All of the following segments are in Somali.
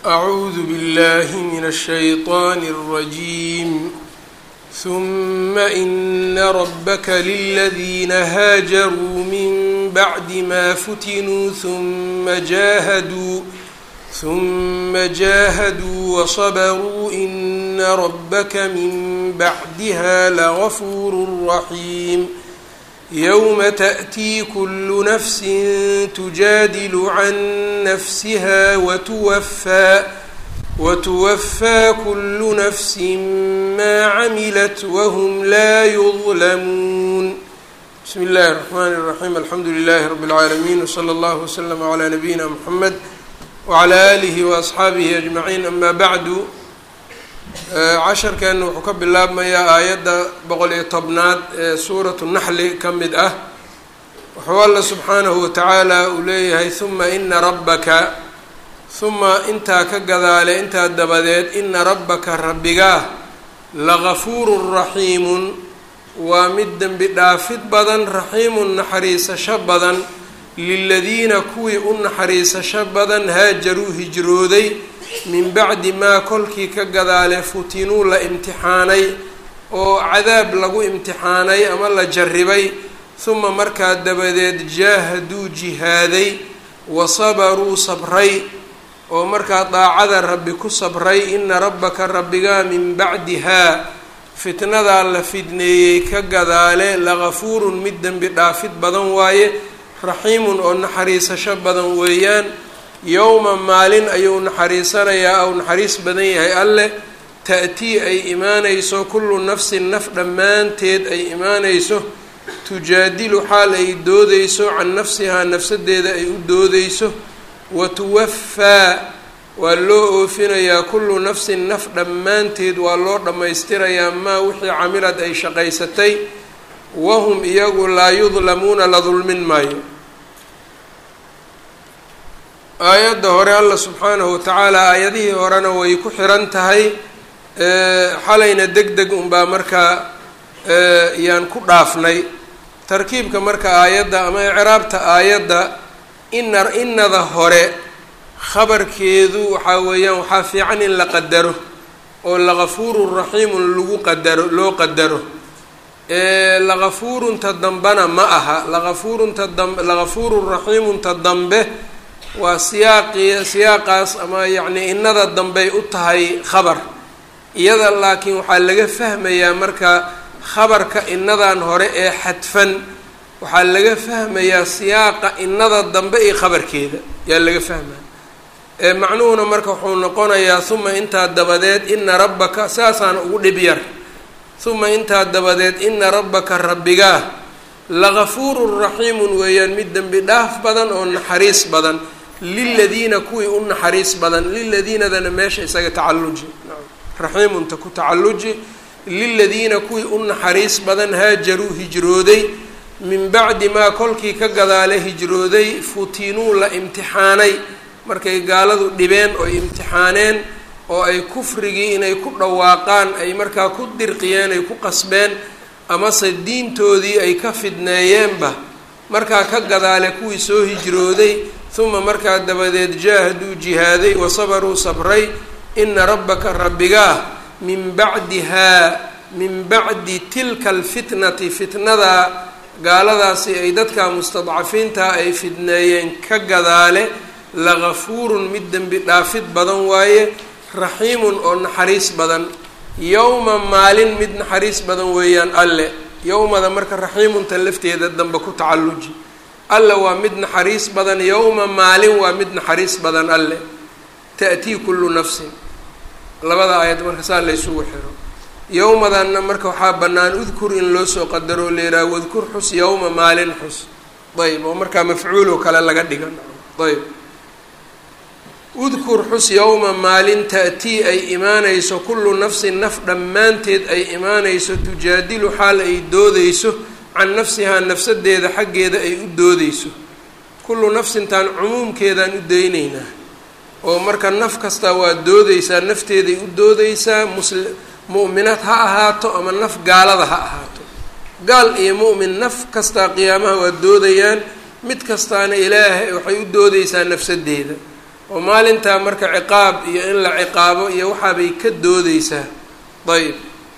أعوذ بالله من الشيطان الرجيم ثم إن ربك للذين هاجروا من بعد ما فتنوا ثم جاهدوا ثم جاهدوا وصبروا إن ربك من بعدها لغفور رحيم يوم تأتي كل نفس تجادل عن نفسها وتوفى وتوفى كل نفس ما عملت وهم لا يظلمون بسم الله الرحمن الرحيم الحمد لله رب العالمين وصلى الله وسلم على نبينا محمد وعلى آله وأصxaabihi أجمعين أما bعdu casharkeena wuxuu ka bilaabmayaa aayadda boqol iyo tobnaad ee suuratu naxli ka mid ah wuxuu alla subxaanahu watacaala uu leeyahay huma ina rabbaka huma intaa ka gadaale intaa dabadeed ina rabbaka rabbigaa lagafuurun raxiimun waa mid dembi dhaafid badan raxiimun naxariisasho badan liladiina kuwii u naxariisasho badan haajaruu hijrooday min bacdi maa kolkii ka gadaale futinuu la imtixaanay oo cadaab lagu imtixaanay ama la jarribay huma markaa dabadeed jaahaduu jihaaday wa sabaruu sabray oo markaa daacada rabbi ku sabray ina rabbaka rabbigaa min bacdihaa fitnadaa la fidneeyey ka gadaale lagafuurun mid dembi dhaafid badan waaye raxiimun oo naxariisasho badan weeyaan yowma maalin ayuu naxariisanayaa ou naxariis badan yahay alleh ta'tii ay imaanayso kullu nafsin naf dhammaanteed ay imaanayso tujaadilu xaal ay doodeyso can nafsihaa nafsadeeda ay u doodeyso wa tuwafaa waa loo oofinayaa kullu nafsin naf dhammaanteed waa loo dhammaystirayaa maa wixii camilad ay shaqaysatay wahum iyagu laa yudlamuuna la dulmin maayo aayadda hore alla subxaanahu watacaala aayadihii horena way ku xiran tahay xalayna deg deg unbaa markaa yaan ku dhaafnay tarkiibka marka aayadda ama icraabta aayadda ina inada hore khabarkeedu waxaa weeyaan waxaa fiican in la qadaro oo lagafuurun raxiimun lagu qadaro loo qadaro lagafuurunta dambena ma aha lagafuurunta dam lagafuurun raxiimunta dambe waa siyaaqii siyaaqaas ama yacnii innada dambey u tahay khabar iyada laakiin waxaa laga fahmayaa marka khabarka inadan hore ee xadfan waxaa laga fahmayaa siyaaqa innada dambe iyo khabarkeeda yaa laga fahmaya macnuhuna marka wuxuu noqonayaa uma intaa dabadeed ina rabbaka saasaana ugu dhib yar uma intaa dabadeed ina rabbaka rabbigaa lagafuurun raxiimun weeyaan mid dembi dhaaf badan oo naxariis badan liladiina kuwii u naxariis badan liladiinadana meesha isaga tacalluji raxiimunta ku tacalluji liladiina kuwii u naxariis badan haajaruu hijrooday min bacdi maa kolkii ka gadaale hijrooday futinuu la imtixaanay markay gaaladu dhibeen oy imtixaaneen oo ay kufrigii inay ku dhawaaqaan ay markaa ku dirqiyeen ay ku qasbeen amase diintoodii ay ka fidneeyeenba markaa ka gadaale kuwii soo hijrooday uma markaa dabadeed jaahaduu jihaaday wa sabaruu sabray ina rabbaka rabbigaa min bacdihaa min bacdi tilka alfitnati fitnadaa gaaladaasi ay dadka mustadcafiintaa ay fidneeyeen ka gadaale lagafuurun mid dembi dhaafid badan waaye raxiimun oo naxariis badan yowma maalin mid naxariis badan weeyaan alle yowmada marka raxiimunta lafteeda dambe ku tacalluji alle waa mid naxariis badan yowma maalin waa mid naxariis badan alle ta'tii kullu nafsin labada aayad marka saa laysugu xiro yowmadanna marka waxaa bannaan udkur in loo soo qadaro leeraa wadkur xus yowma maalin xus ayb oo markaa mafcuuloo kale laga dhigan ayb udkur xus yowma maalin ta'tii ay imaanayso kullu nafsin naf dhammaanteed ay imaanayso tujaadilu xaal ay doodeyso can nafsihaa nafsadeeda xaggeeda ay u doodeyso kullu nafsintaan cumuumkeedaan u dayneynaa oo marka naf kastaa waa doodeysaa nafteeday u doodeysaa musli mu'minaad ha ahaato ama naf gaalada ha ahaato gaal iyo mu'min naf kastaa qiyaamaha waa doodayaan mid kastaana ilaahay waxay u doodeysaa nafsadeeda oo maalintaa marka ciqaab iyo in la ciqaabo iyo waxaabay ka doodeysaa ayb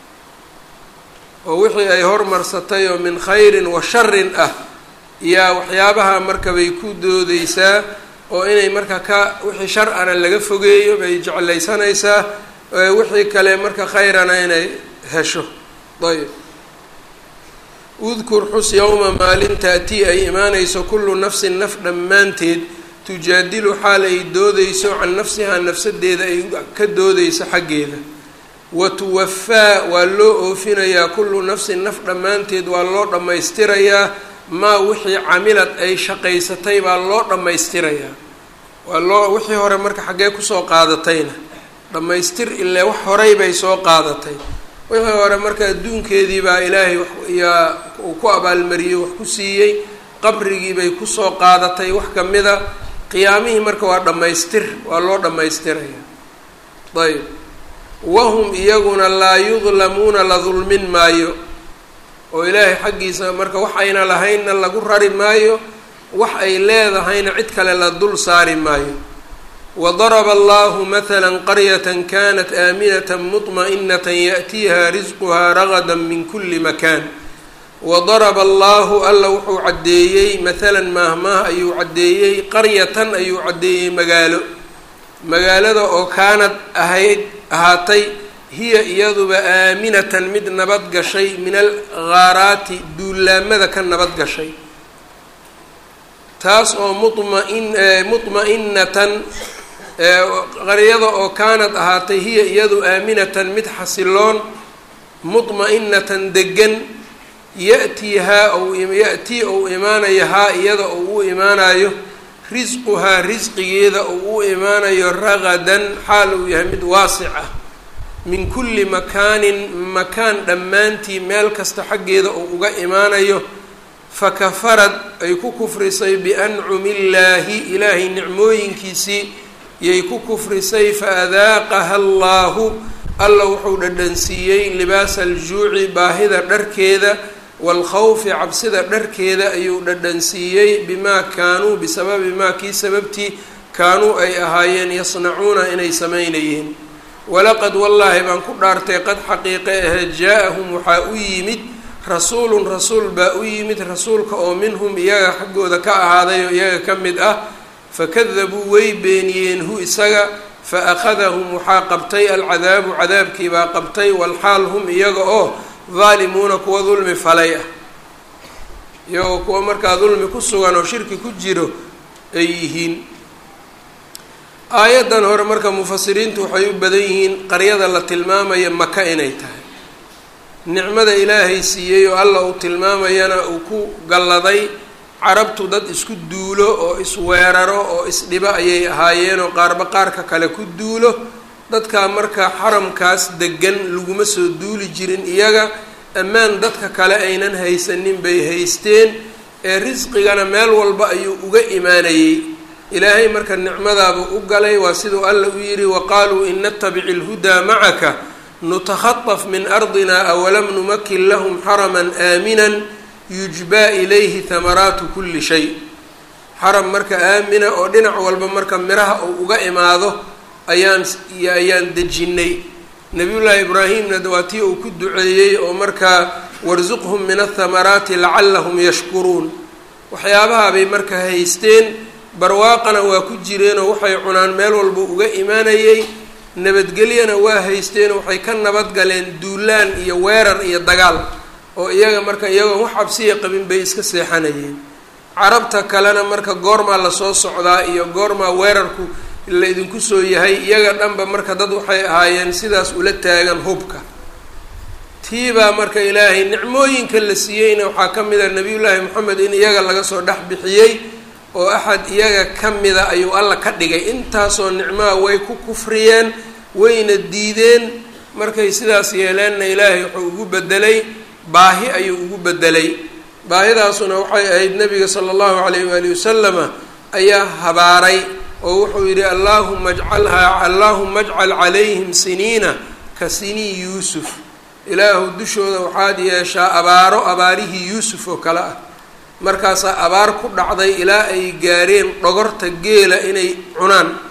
oo wixii ay hormarsatay oo min khayrin wa sharin ah yaa waxyaabaha marka bay ku doodeysaa oo inay marka ka wixii shar ana laga fogeeyo bay jeclaysanaysaa wixii kale marka khayrana inay hesho ayb udkur xus yowma maalin taatii ay imaanayso kullu nafsin naf dhammaanteed tujaadilu xaal ay doodeyso can nafsihaa nafsadeeda ay ka doodeyso xaggeeda wa tuwafaa waa loo oofinayaa kullu nafsin naf dhammaanteed waa loo dhammaystirayaa maa wixii camilad ay shaqaysatay baa loo dhammaystirayaa waa loo wixii hore marka xaggee kusoo qaadatayna dhammaystir ilee wax horay bay soo qaadatay wixii hore marka adduunkeedii baa ilaahay yaa uu ku abaalmariyey wax ku siiyey qabrigii bay kusoo qaadatay wax kamida qiyaamihii marka waa dhammaystir waa loo dhammaystiraya ayb wahum iyaguna laa yudlamuuna la dulmin maayo oo ilaahay xaggiisa marka wax ayna lahaynna lagu rari maayo wax ay leedahayna cid kale la dul saari maayo wadaraba allahu mathala qaryata kanat aaminata muطma'inata yaأtiiha risquhaa ragada min kuli makan wadaraba allahu alla wuxuu caddeeyey mathalan maahmaah ayuu caddeeyey qaryatan ayuu caddeeyey magaalo magaalada oo kaanad ahayd ahaatay hiya iyaduba aaminatan mid nabad gashay min alghaaraati duulaamada ka nabad gashay taas oo mumain muطma'inatan qaryada oo kaanad ahaatay hiya iyadu aaminatan mid xasiloon muطma'inatan degan ya-tiihaa ou ya-tii ou imaanayo haa iyada ou u imaanayo risquhaa risqigeeda ou u imaanayo ragadan xaal uu yahay mid waasic ah min kulli makaanin makaan dhammaantii meel kasta xaggeeda ou uga imaanayo fakafarad ay ku kufrisay biancumi illaahi ilaahay nicmooyinkiisii yay ku kufrisay faadaaqaha allaahu alla wuxuu dhadhansiiyey libaasa aljuuci baahida dharkeeda waalkhawfi cabsida dharkeeda ayuu dhadhansiiyey bimaa kaanuu bisababi maa kii sababtii kaanuu ay ahaayeen yasnacuuna inay samaynayeen walaqad wallaahi baan ku dhaartay qad xaqiiqe ahe jaa-ahum waxaa u yimid rasuulun rasuul baa u yimid rasuulka oo minhum iyaga xaggooda ka ahaaday oo iyaga ka mid ah fakadabuu way beeniyeen hu isaga fa akhadahum waxaa qabtay alcadaabu cadaabkii baa qabtay walxaal hum iyaga oo daalimuuna kuwa dulmi falay ah iyagoo kuwa markaa dulmi ku sugan oo shirki ku jiro ay yihiin aayaddan hore marka mufasiriintu waxay u badan yihiin qaryada la tilmaamaya maka inay tahay nicmada ilaahay siiyey oo alla uu tilmaamayana uu ku galladay carabtu dad isku duulo oo isweeraro oo isdhibo ayay ahaayeen oo qaarba qaarka kale ku duulo dadkaa marka xaramkaas degan laguma soo duuli jirin iyaga ammaan dadka kale aynan haysanin bay haysteen ee risqigana meel walba ayuu uga imaanayey ilaahay marka nicmadaaba u galay waa siduu alla u yidhi waqaaluu in natabici lhudaa macaka nutakhaطaf min ardina awalam numakin lahum xaraman aaminan yujbaa ilayhi hamaraatu kuli shay xaram marka aamina oo dhinac walba marka miraha uu uga imaado ayaan ayaan dejinnay nabiyullaahi ibraahimna waa tii uu ku duceeyey oo markaa warsuqhum min athamaraati lacallahum yashkuruun waxyaabaha bay marka haysteen barwaaqana waa ku jireenoo waxay cunaan meel walba uga imaanayey nabadgelyana waa haysteen waxay ka nabadgaleen duulaan iyo weerar iyo dagaal oo iyaga marka iyagoon wax cabsiya qabin bay iska seexanayeen carabta kalena marka goormaa lasoo socdaa iyo goormaa weerarku la idinku soo yahay iyaga dhanba marka dad waxay ahaayeen sidaas ula taagan hubka tiibaa marka ilaahay nicmooyinka la siiyeyna waxaa ka mid a nabiyullaahi moxamed in iyaga laga soo dhex bixiyey oo axad iyaga ka mida ayuu alla ka dhigay intaasoo nicmaha way ku kufriyeen wayna diideen markay sidaas yeeleenna ilaahay wuxuu ugu bedelay baahi ayuu ugu bedelay baahidaasuna waxay ahayd nabiga sala allahu calayh waali wasalama ayaa habaaray oo wuxuu yidhi allaahuma ajcalhaa allaahuma ajcal calayhim siniina ka sinii yuusuf ilaahu dushooda waxaad yeeshaa abaaro abaarihii yuusuf oo kale ah markaasaa abaar ku dhacday ilaa ay gaareen dhogorta geela inay cunaan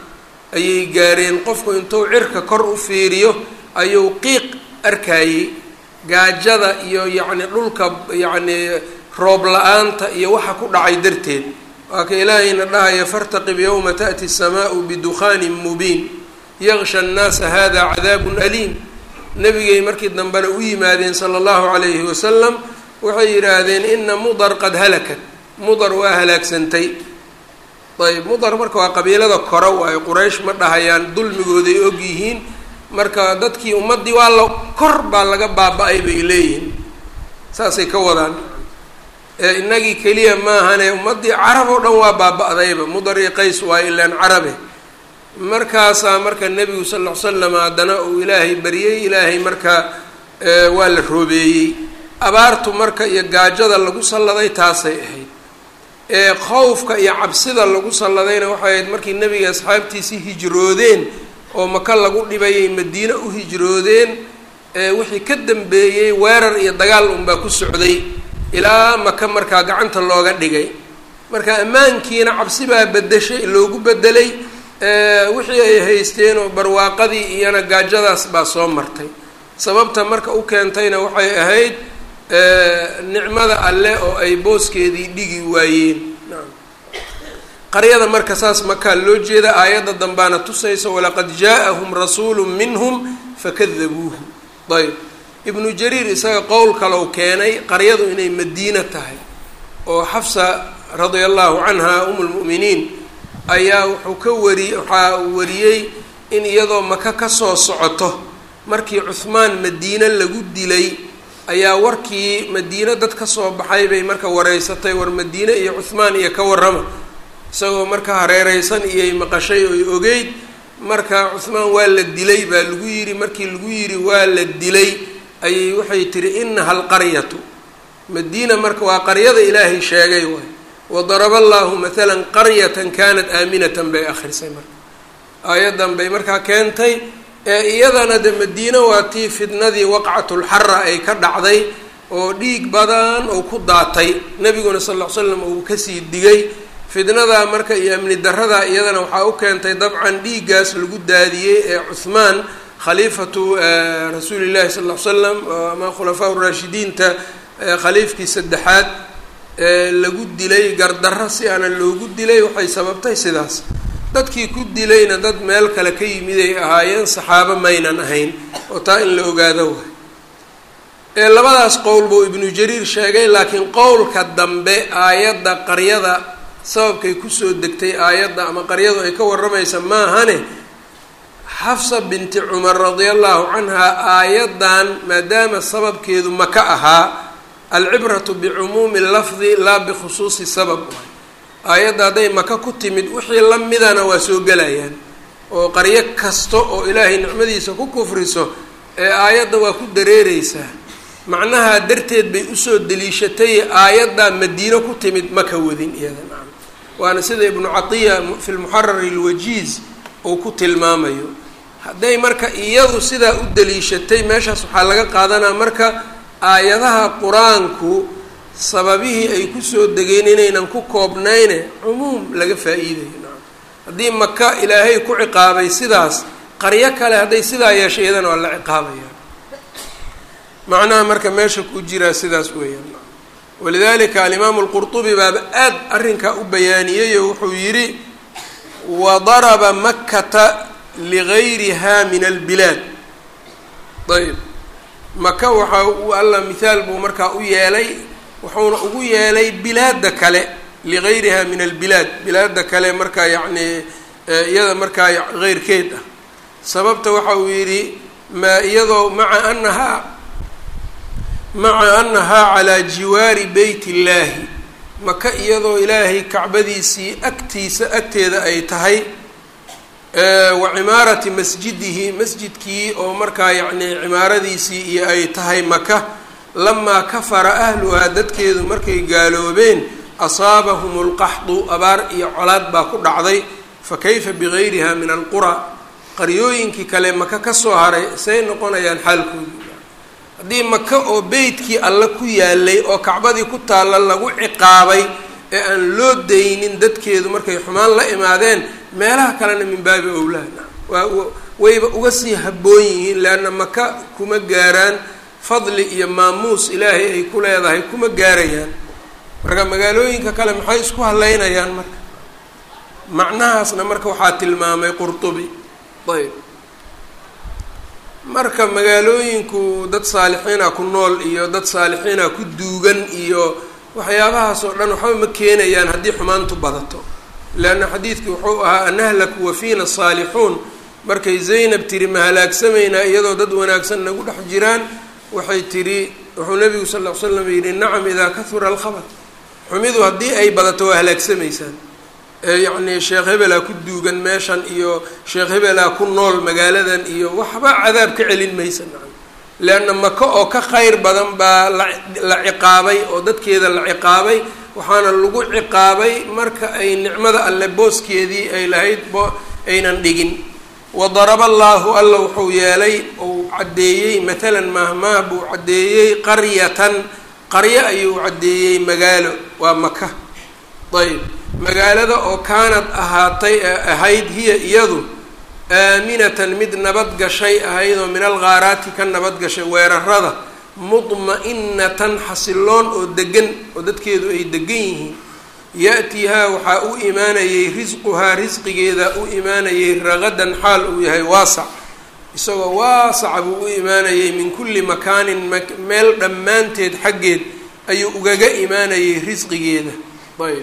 ayay gaareen qofku intuu cirka kor u fiiriyo ayuu qiiq arkayey gaajada iyo yacni dhulka yacni roob la-aanta iyo waxa ku dhacay darteed waa ka ilaahayna dhahaya fartaqib yowma ta'ti asamaau bidukhaanin mubiin yaqsha annaasa hada cadaabun aliim nebigay markii dambena u yimaadeen sala allahu calayhi wasalam waxay yidhaahdeen ina mudar qad halakat mudar waa halaagsantay ayb mudar marka waa qabiilada kore waayo quraysh ma dhahayaan dulmigooday og yihiin marka dadkii ummaddii waa la kor baa laga baaba-ay bay leeyihiin saasay ka wadaan ee inagii keliya maahane ummaddii carab oo dhan waa baaba-dayba mudar iyo qays waa ilaan carabe markaasaa marka nebigu sal ll ly slam haddana uu ilaahay baryey ilaahay marka waa la roobeeyey abaartu marka iyo gaajada lagu salladay taasay ahayd ee khowfka iyo cabsida lagu salladayna waxay ahayd markii nebiga asxaabtiisii hijroodeen oo maka lagu dhibayay madiine u hijroodeen wixii ka dambeeyey weerar iyo dagaal unbaa ku socday ilaa maka markaa gacanta looga dhigay marka ammaankiina cabsi baa bedeshay loogu bedelay wixii ay haysteen oo barwaaqadii iyana gaajadaas baa soo martay sababta marka u keentayna waxay ahayd nicmada alle oo ay booskeedii dhigi waayeen qaryada marka saas makaa loo jeeda aayadda dambaana tusaysa walaqad jaa-ahum rasuulu minhum fakadabuuhu ayb ibnu jariir isaga qowl kalow keenay qaryadu inay madiina tahay oo xafsa radia allahu canha um lmu'miniin ayaa wuxuu ka wari waxaa wariyey in iyadoo maka kasoo socoto markii cuhmaan madiine lagu dilay ayaa warkii madiine dad ka soo baxay bay marka wareysatay war madiine iyo cuhmaan iyo ka warrama isagoo marka hareereysan iyay maqashay oy ogeyd marka cuhmaan waa la dilay baa lagu yidhi markii lagu yidhi waa la dilay ayay waxay tihi inaha alqaryatu madiina marka waa qaryada ilaahay sheegay waay wadaraba allahu mathalan qaryatan kanat aaminatan bay akhrisay marka aayaddan bay markaa keentay ee iyadana de madiine waa tii fidnadii waqcatulxara ay ka dhacday oo dhiig badan oo ku daatay nebiguna sal ll ly slam uu kasii digay fidnadaa marka iyo amni daradaa iyadana waxaa u keentay dabcan dhiiggaas lagu daadiyey ee cuhmaan khaliifatu rasuuli llahi sal ll ly slam ama khulafaa raashidiinta khaliifkii saddexaad lagu dilay gardarro si aana loogu dilay waxay sababtay sidaas dadkii ku dilayna dad meel kale ka yimid ay ahaayeen saxaabo maynan ahayn oo taa in la ogaado waay ee labadaas qowl buu ibnu jariir sheegay laakiin qowlka dambe aayadda qaryada sababkay kusoo degtay aayadda ama qaryadu ay ka warramaysa maahane xafsa binti cumar radia allahu canhaa aayaddan maadaama sababkeedu maka ahaa alcibratu bicumuumi lafdi laa bikhusuusi sabab aayadda hadday maka ku timid wixii la midana waa soo gelayaan oo qaryo kasta oo ilaahay nicmadiisa ku kufriso ee aayadda waa ku dareereysaa macnaha darteed bay usoo deliishatay aayaddaa madiino ku timid maka wadin iyada nacam waana sida ibnu catiya fi lmuxarari alwajiiz uu ku tilmaamayo hadday marka iyadu sidaa u deliishatay meeshaas waxaa laga qaadanaa marka aayadaha qur-aanku sababihii ay kusoo degeen inaynan ku koobnayne cumuum laga faa-iidayo nacam haddii maka ilaahay ku ciqaabay sidaas qaryo kale hadday sidaa yeeshay iyadana waa la ciqaabaya macnaha marka meesha ku jiraa sidaas weeyaan walidalika alimaamu alqurtubi baaba aad arrinkaa u bayaaniyeyo wuxuu yidhi wadaraba makata ligayriha min albilaad ayb maka waxaa u alla mithaal buu markaa u yeelay wuxuuna ugu yeelay bilaada kale ligayriha min albilaad bilaada kale markaa yacni iyada markaa heyrkeed ah sababta waxa uu yidhi ma iyadoo maca anahaa maca anahaa calaa jiwaari beyt illaahi maka iyadoo ilaahay kacbadiisii agtiisa agteeda ay tahay wa cimaarati masjidihi masjidkii oo markaa yacni cimaaradiisii iyo ay tahay maka lamaa kafara ahluhaa dadkeedu markay gaaloobeen asaabahum lqaxdu abaar iyo colaad baa ku dhacday fa kayfa bigayriha min alqura qaryooyinkii kale maka kasoo haray say noqonayaan xaalkoodii haddii maka oo beytkii alle ku yaalay oo kacbadii ku taalla lagu ciqaabay ee aan loo daynin dadkeedu markay xumaan la imaadeen meelaha kalena min baabi owlaa waa wayba uga sii habboon yihiin leanna maka kuma gaaraan fadli iyo maamuus ilaahay ay ku leedahay kuma gaarayaan marka magaalooyinka kale maxay isku haleynayaan marka macnahaasna marka waxaa tilmaamay qurtubi ayb marka magaalooyinku dad saalixiina ku nool iyo dad saalixiina ku duugan iyo waxyaabahaas oo dhan waxba ma keenayaan haddii xumaantu badato leanna xadiidkii wuxuu ahaa anahlaku wafiina saalixuun markay zaynab tiri ma halaagsamaynaa iyadoo dad wanaagsan nagu dhex jiraan waxay tidhi wuxuu nabigu sal ll ly slam yidhi nacam idaa kahura alkhabar xumidu haddii ay badato waa halaagsamaysaan yacni sheekh hebelaa ku duugan meeshan iyo sheekh hebelaa ku nool magaaladan iyo waxba cadaab ka celin maysa nacam leanna maka oo ka khayr badan baa la la ciqaabay oo dadkeeda la ciqaabay waxaana lagu ciqaabay marka ay nicmada alle booskeedii ay lahayd bo aynan dhigin wadaraba allaahu alla wuxuu yeelay uu caddeeyey matalan maahmaah buu caddeeyey qaryatan qaryo ayuu caddeeyey magaalo waa maka ayb magaalada oo kaanad ahaatay ahayd hiya iyadu aaminatan mid nabad gashay ahayd oo min alghaaraati ka nabad gashay weerarada mudma-inatan xasiloon oo degan oo dadkeedu ay degan yihiin ya-tihaa waxaa u imaanayay risquhaa risqigeeda u imaanayay ragadan xaal uu yahay waasac isagoo waasaca buu u imaanayay min kulli makaanin meel dhammaanteed xaggeed ayuu ugaga imaanayay risqigeeda ayb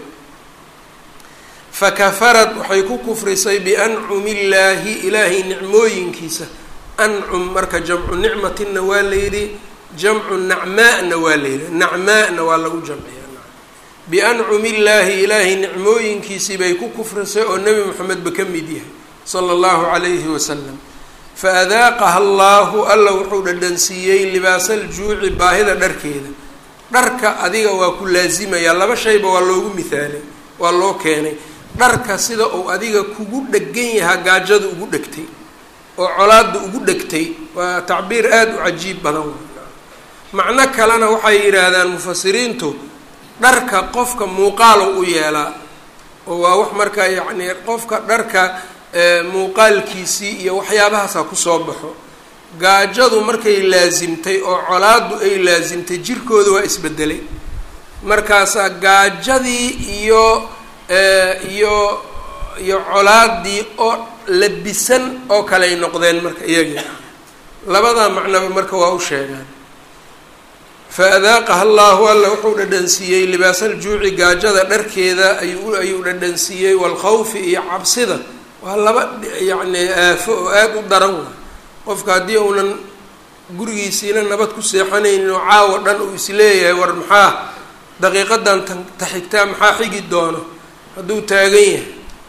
fakafarad waxay ku kufrisay biancumi illaahi ilaahay nicmooyinkiisa ancum marka jamcu nicmatinna waa la yidhi jamcu nacmaa-na waa la yidhi nacmaa-na waa lagu jamciya biancumi illaahi ilaahay nicmooyinkiisii bay ku kufrisay oo nebi moxamedba ka mid yahay sala allahu calayhi wasalam fa adaaqaha allaahu alla wuxuu dhadhansiiyey libaasaljuuci baahida dharkeeda dharka adiga waa ku laasimayaa laba shayba waa loogu mihaalay waa loo keenay dharka sida uu adiga kugu dhegan yahaa gaajada ugu dhegtay oo colaada ugu dhegtay waa tacbiir aada u cajiib badan macno kalena waxay yidhaahdaan mufasiriintu dharka qofka muuqaalow u yeelaa oo waa wax markaa yacni qofka dharka muuqaalkiisii iyo waxyaabahaasa kusoo baxo gaajadu markay laasimtay oo colaadu ay laasimtay jirkooda waa isbedelay markaasaa gaajadii iyo iyo iyo colaadii oo labisan oo kaley noqdeen marka iyagii labadaa macnoba marka waa u sheegaan fa adaaqaha allaahu alla wuxuu dhadhansiiyey libaasaljuuci gaajada dharkeeda ayuu ayuu dhadhansiiyey walkhawfi iyo cabsida waa laba yacni aafo oo aada u daran waay qofka haddii uunan gurigiisiina nabad ku seexanaynin oo caawa dhan uu isleeyahay war maxaa daqiiqadan taxigtaa maxaa xigi doono hadduu taagan yahay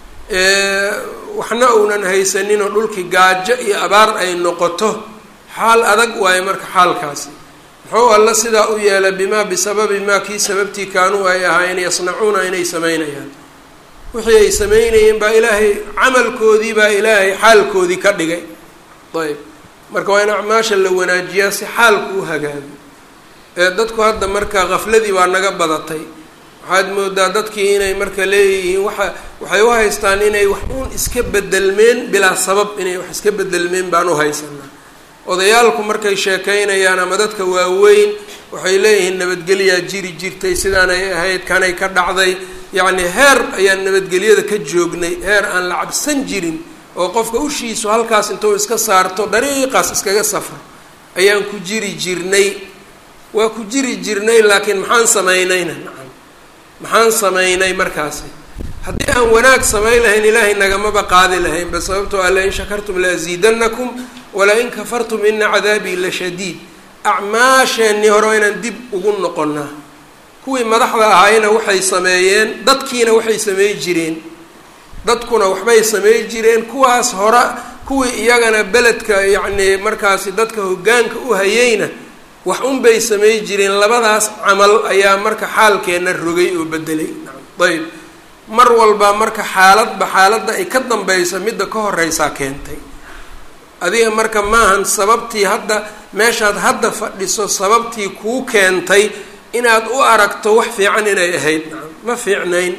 waxna uunan haysaninoo dhulkii gaajo iyo abaar ay noqoto xaal adag waayo marka xaalkaasi muxuu alla sidaa u yeelay bimaa bisababi maa kii sababtii kaanuu ay ahaayeen yasnacuuna inay samaynayaan wixii ay samaynayeen baa ilaahay camalkoodii baa ilaahay xaalkoodii ka dhigay ayb marka waa in acmaasha la wanaajiyaa si xaalku u hagaago ee dadku hadda marka kafladii baa naga badatay waxaad moodaa dadkii inay marka leeyihiin waxa waxay u haystaan inay wax uun iska bedelmeen bilaa sabab inay wax iska bedelmeen baan u haysanaa odayaalku markay sheekaynayaan ama dadka waaweyn waxay leeyihiin nabadgelyaa jiri jirtay sidaanay ahayd kanay ka dhacday yacni heer ayaan nabadgelyada ka joognay heer aan la cabsan jirin oo qofka ushiisu halkaas intuu iska saarto dariiqaas iskaga safro ayaan ku jiri jirnay waa ku jiri jirnay laakiin maxaan samaynayna nacam maxaan samaynay markaasi haddii aan wanaag samayn lahayn ilaahay nagamaba qaadi lahayn ba sababtoo a lain shakartum laasiidanakum wala-in kafartum ina cadaabii la shadiid acmaasheenii hore waa inaan dib ugu noqonnaa kuwii madaxda ahaayna waxay sameeyeen dadkiina waxay sameey jireen dadkuna waxbay sameey jireen kuwaas hore kuwii iyagana beledka yacnii markaasi dadka hoggaanka u hayeyna wax unbay sameey jireen labadaas camal ayaa marka xaalkeenna rogay oo bedelay ayb mar walba marka xaaladba xaaladda ay ka dambaysa midda ka horeysaa keentay adiga marka maahan sababtii hadda meeshaad hadda fadhiso sababtii kuu keentay inaad u aragto wax fiican inay ahayd nacam ma fiicnayn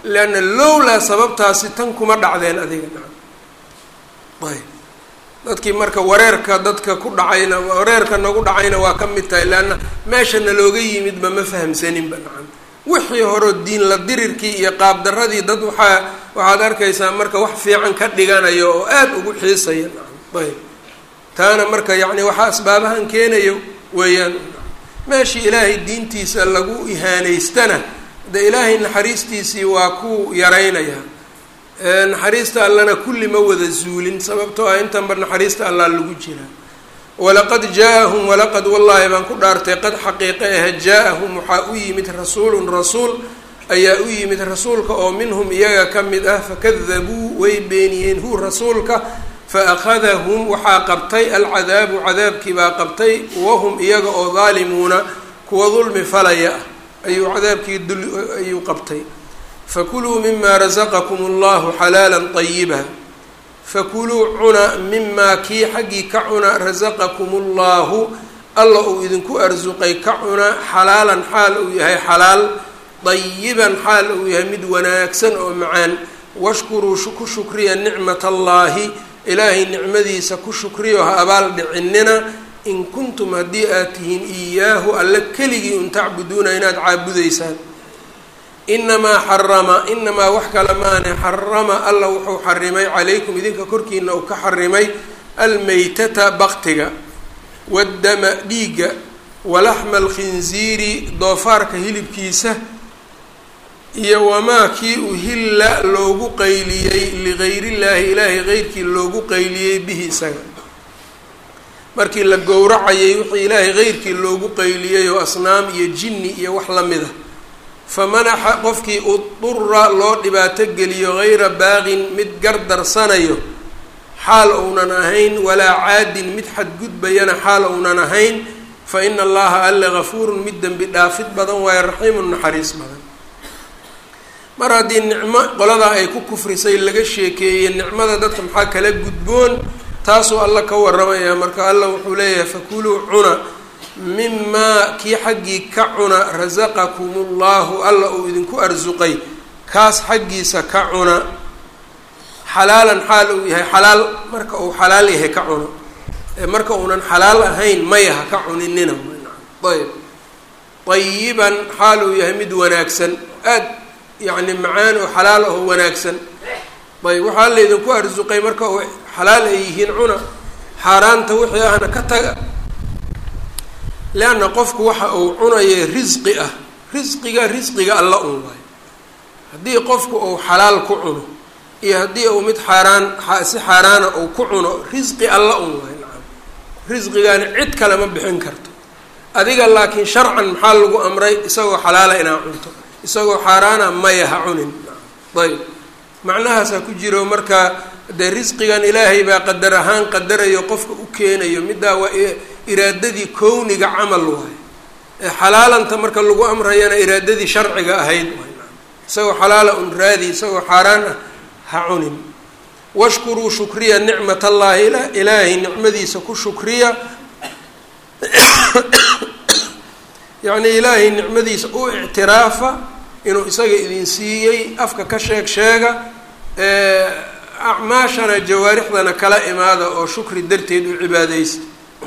leanna lowlaa sababtaasi tan kuma dhacdeen adiga nacam ayb dadkii marka wareerka dadka ku dhacayna wareerka nagu dhacayna waa ka mid tahay leanna meesha nalooga yimidba ma fahamsaninba nacam wixii horeo diin la dirirkii iyo qaabdaradii dad waxaa waxaad arkaysaa marka wax fiican ka dhiganayo oo aada ugu xiisaya nacam ayb taana marka yacni waxaa asbaabahan keenayo weeyaan meeshii ilaahay diintiisa lagu ihaanaystana de ilaahay naxariistiisii waa ku yaraynaya naxariista allana kulli ma wada zuulin sababtoo ah intanba naxariista allaa lagu jiraa walaqad jaa-ahum walaqad wallaahi baan ku dhaartay qad xaqiiqe ah jaa-ahum waxaa u yimid rasuulun rasuul ayaa u yimid rasuulka oo minhum iyaga ka mid ah fakadabuu way beeniyeen hu rasuulka faakadahum waxaa qabtay alcadaabu cadaabkii baa qabtay wahum iyaga oo daalimuuna kuwa dulmi falaya ah ayuu cadaabkii dul ayuu qabtay fakuluu mima rasaqakum allahu xalaala طayiba fakuluu cuna mimaa kii xaggii ka cuna rasaqakum allahu alla uu idinku arsuqay ka cuna xalaalan xaal uu yahay xalaal dayiban xaal uu yahay mid wanaagsan oo macaan washkuruu ku shukriya nicmat allahi ilaahay nicmadiisa ku shukriyo ha abaal dhicinina in kuntum haddii aad tihiin iyaahu alle keligii un tacbuduuna inaad caabudaysaan inamaa xarama inamaa wax kale maane xarama alla wuxuu xarimay calaykum idinka korkiina uu ka xarimay almeytata baktiga waddama dhiigga walaxma alkhinziiri doofaarka hilibkiisa iyo wamaa kii uhilla loogu qayliyey ligayriillaahi ilaahay qeyrkii loogu qayliyey bihi isaga markii la gowracayay wixii ilaahay qeyrkii loogu qayliyey oo asnaam iyo jinni iyo wax la mid a famanaxa qofkii udura loo dhibaato geliyo hayra baaqin mid gardarsanayo xaal ounan ahayn walaa caadin mid xadgudbayana xaal ounan ahayn fa ina allaha alle gafuurun mid dembi dhaafid badan waayo raxiimun naxariis badan mar haddii nicmo qoladaa ay ku kufrisay laga sheekeeyey nicmada dadka maxaa kala gudboon taasuu alla ka waramaya marka alla wuxuu leeyahay fakuluu cuna mimaa kii xaggii ka cuna rasaqakum ullahu alla uu idinku arsuqay kaas xaggiisa ka cuna xalaalan xaal uu yahay xalaal marka uu xalaal yahay ka cuno marka uunan xalaal ahayn maya ha ka cuninina ayb ayiban xaal uu yahay mid wanaagsan aad yacni macaan oo xalaal oo wanaagsan ayb waxaa laydinku arsuqay marka uu xalaal ay yihiin cuna xaaraanta wixii ahna ka taga leanna qofku waxa uu cunaya risqi ah risqiga risqiga alla un waayo haddii qofku uu xalaal ku cuno iyo haddii uu mid xaaraan si xaaraana uu ku cuno risqi alla un waayo nacam risqigaani cid kale ma bixin karto adiga laakiin sharcan maxaa lagu amray isagoo xalaala inaa cunto isagoo xaaraana maya ha cunin ayb macnahaasaa ku jiro marka dee risqigan ilaahay baa qadar ahaan qadarayo qofka u keenayo middaa waa iraadadii kowniga camal waayo ee xalaalanta marka lagu amrayana iraadadii sharciga ahayd waay isagoo xalaala un raadi isagoo xaaraan ah ha cunin washkuruu shukriya nicmat allaahi ilaahay nicmadiisa ku shukriya yacni ilaahay nicmadiisa u ictiraafa inuu isaga idin siiyey afka ka sheeg sheega acmaashana jawaarixdana kala imaada oo shukri darteed u cibaadeysa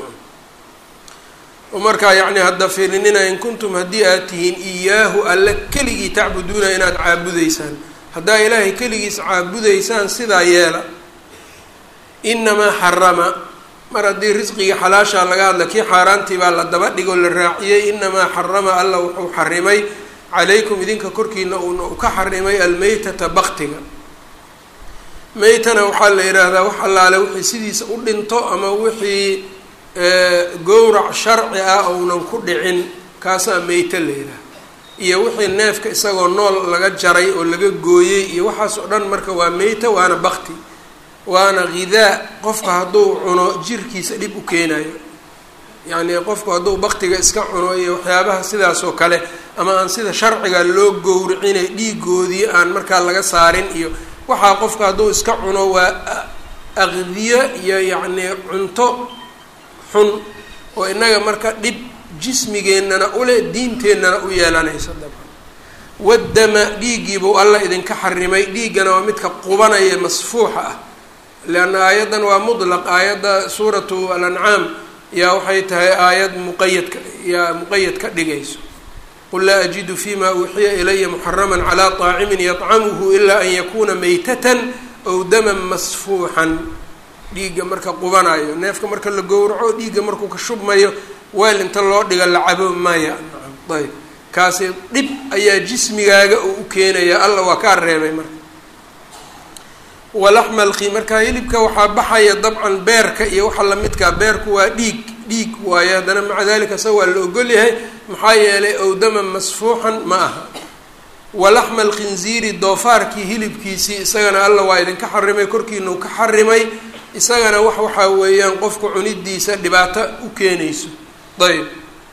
markaa yacni hadda fiirinina in kuntum haddii aad tihiin iyaahu alle keligii tacbuduuna inaad caabudaysaan haddaa ilaahay keligiis caabudaysaan sidaa yeela inamaa xarama mar haddii risqigii xalaashaa laga hadla kii xaaraantii baa la daba dhigoo la raaciyey inamaa xarama alla wuxuu xarimay calaykum idinka korkiina uuna u ka xarimay almeytata baktiga meytana waxaa la yidhaahdaa wax allaale wixii sidiisa u dhinto ama wixii gowrac sharci ah ounan ku dhicin kaasaa meyte la yidhaha iyo wixii neefka isagoo nool laga jaray oo laga gooyey iyo waxaas oo dhan marka waa meyta waana bakti waana ghidaa qofka hadduu cuno jirkiisa dhib u keenayo yacni qofku hadduu baktiga iska cuno iyo waxyaabaha sidaas oo kale ama aan sida sharciga loo gowricinay dhiigoodii aan markaa laga saarin iyo waxaa qofka hadduu iska cuno waa aqdiyo iyo yacni cunto xun oo innaga marka dhib jismigeennana ule diinteennana u yeelanaysa dabcan waddama dhiiggiibuu alla idinka xarimay dhiiggana waa midka qubanaya masfuuxa ah leanna aayaddan waa mutlaq aayadda suuratu alancaam yaa waxay tahay aayad muqayadka yaa muqayad ka dhigayso qul laa ajidu fima uuxiya ilaya muxaraman calaa طaacimin yطcamuhu ilaa an yakuna maytatan ow daman masfuuxan dhiigga marka qubanayo neefka marka la gowraco dhiigga markuu ka shubmayo weel inta loo dhiga la cabo maya ayb kaasi dhib ayaa jismigaaga uu u keenaya alla waa kaa reebay marka walaxma alkhi marka hilibka waxaa baxaya dabcan beerka iyo waxa lamidkaa beerku waa dhiig dhiig waayo haddana maca dalika sa waa la ogol yahay maxaa yeelay owdama masfuuxan ma aha walaxma alkhinziiri doofaarkii hilibkiisii isagana alla waa idinka xarimay korkiinau ka xarimay isagana wax waxaa weeyaan qofku cunidiisa dhibaato u keenayso ayb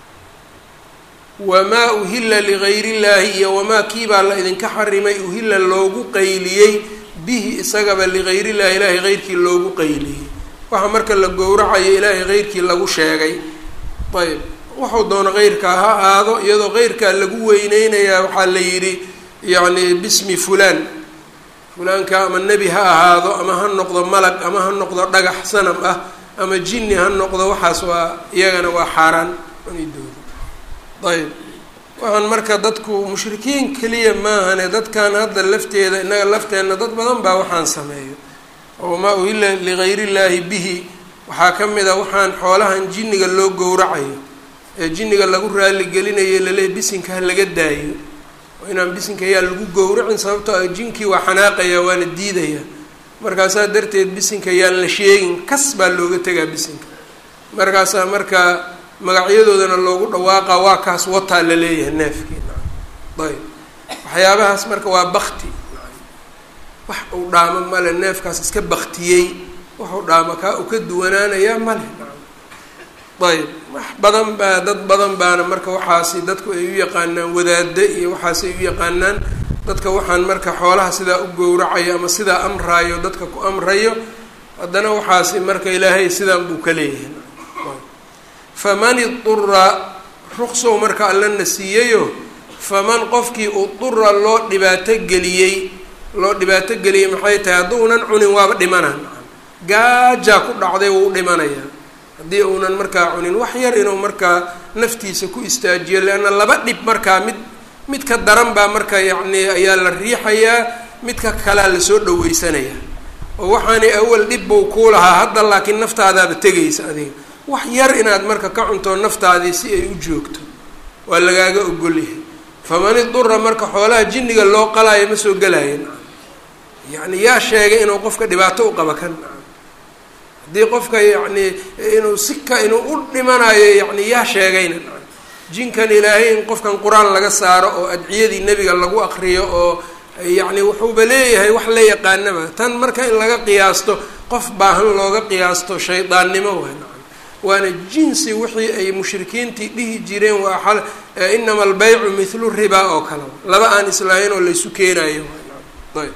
wamaa uhilla ligayr illaahi iyo wamaa kiibaa la idinka xarimay uhilla loogu qayliyey bihi isagaba ligayr illahi ilaahay heyrkii loogu qayliyey waxa marka la gowracayo ilaahay heyrkii lagu sheegay ayb wuxuu doono heyrkaa ha aado iyadoo heyrkaa lagu weyneynayaa waxaa la yidhi yacni bismi fulaan fulaanka ama nebi ha ahaado ama ha noqdo malag ama ha noqdo dhagax sanam ah ama jinni ha noqdo waxaas waa iyagana waa xaaraan cunidooda ayb waxaan marka dadku mushrikiin keliya maahane dadkan hadda lafteeda innaga lafteenna dad badan baa waxaan sameeyo oo maa uhilla ligayr illaahi bihi waxaa ka mid a waxaan xoolahan jinniga loo gowracayo ee jinniga lagu raaligelinayo laleey bisinka ha laga daayo oo inaan bisinka ayaa lagu gowracin sababtoo ah jinkii waa xanaaqaya waana diidaya markaasaa darteed bisinka yaan la sheegin kas baa looga tegaa bisinka markaasaa markaa magacyadoodana loogu dhawaaqa waa kaas wataa la leeyahay neefkii ayb waxyaabahaas marka waa bakti wax uu dhaamo male neefkaas iska baktiyey waxuu dhaamo kaa u ka duwanaanayaa male ayb wax badan baa dad badan baana marka waxaasi dadku ay u yaqaanaan wadaade iyo waxaasi ay u yaqaanaan dadka waxaan marka xoolaha sidaa u gowracayo ama sidaa amraayo dadka ku amrayo haddana waxaasi marka ilaahay sidaan buu ka leeyahay faman idura ruqsow marka allana siiyayo faman qofkii udura loo dhibaato geliyey loo dhibaato geliyey maxay tahay hadduunan cunin waaba dhimana gaajaa ku dhacday wuu dhimanayaa haddii uunan markaa cunin wax yar inuu markaa naftiisa ku istaajiyo leanna laba dhib markaa mid midka daran baa marka yacni ayaa la riixayaa midka kalea lasoo dhaweysanaya oo waxaanay awal dhib buu kuu lahaa hadda laakiin naftaadaaba tegaysa adiga wax yar inaad marka ka cunto naftaadii si ay u joogto waa lagaaga ogolyahay faman idura marka xoolaha jinniga loo qalaayo ma soo gelaayo yacni yaa sheegay inuu qofka dhibaato u qaba kan haddii qofka yacni inuu sika inuu u dhimanayo yacni yaa sheegayna jinkan ilaahay in qofkan qur-aan laga saaro oo adciyadii nebiga lagu aqriyo oo yacni wuxuuba leeyahay wax la yaqaanaba tan marka in laga qiyaasto qof baahan looga qiyaasto shaydaannimo waay waana jinsi wixii ay mushrikiintii dhihi jireen waa xal inama albaycu mithlu ribaa oo kale laba aan islaahayn oo laysu keenayo ayb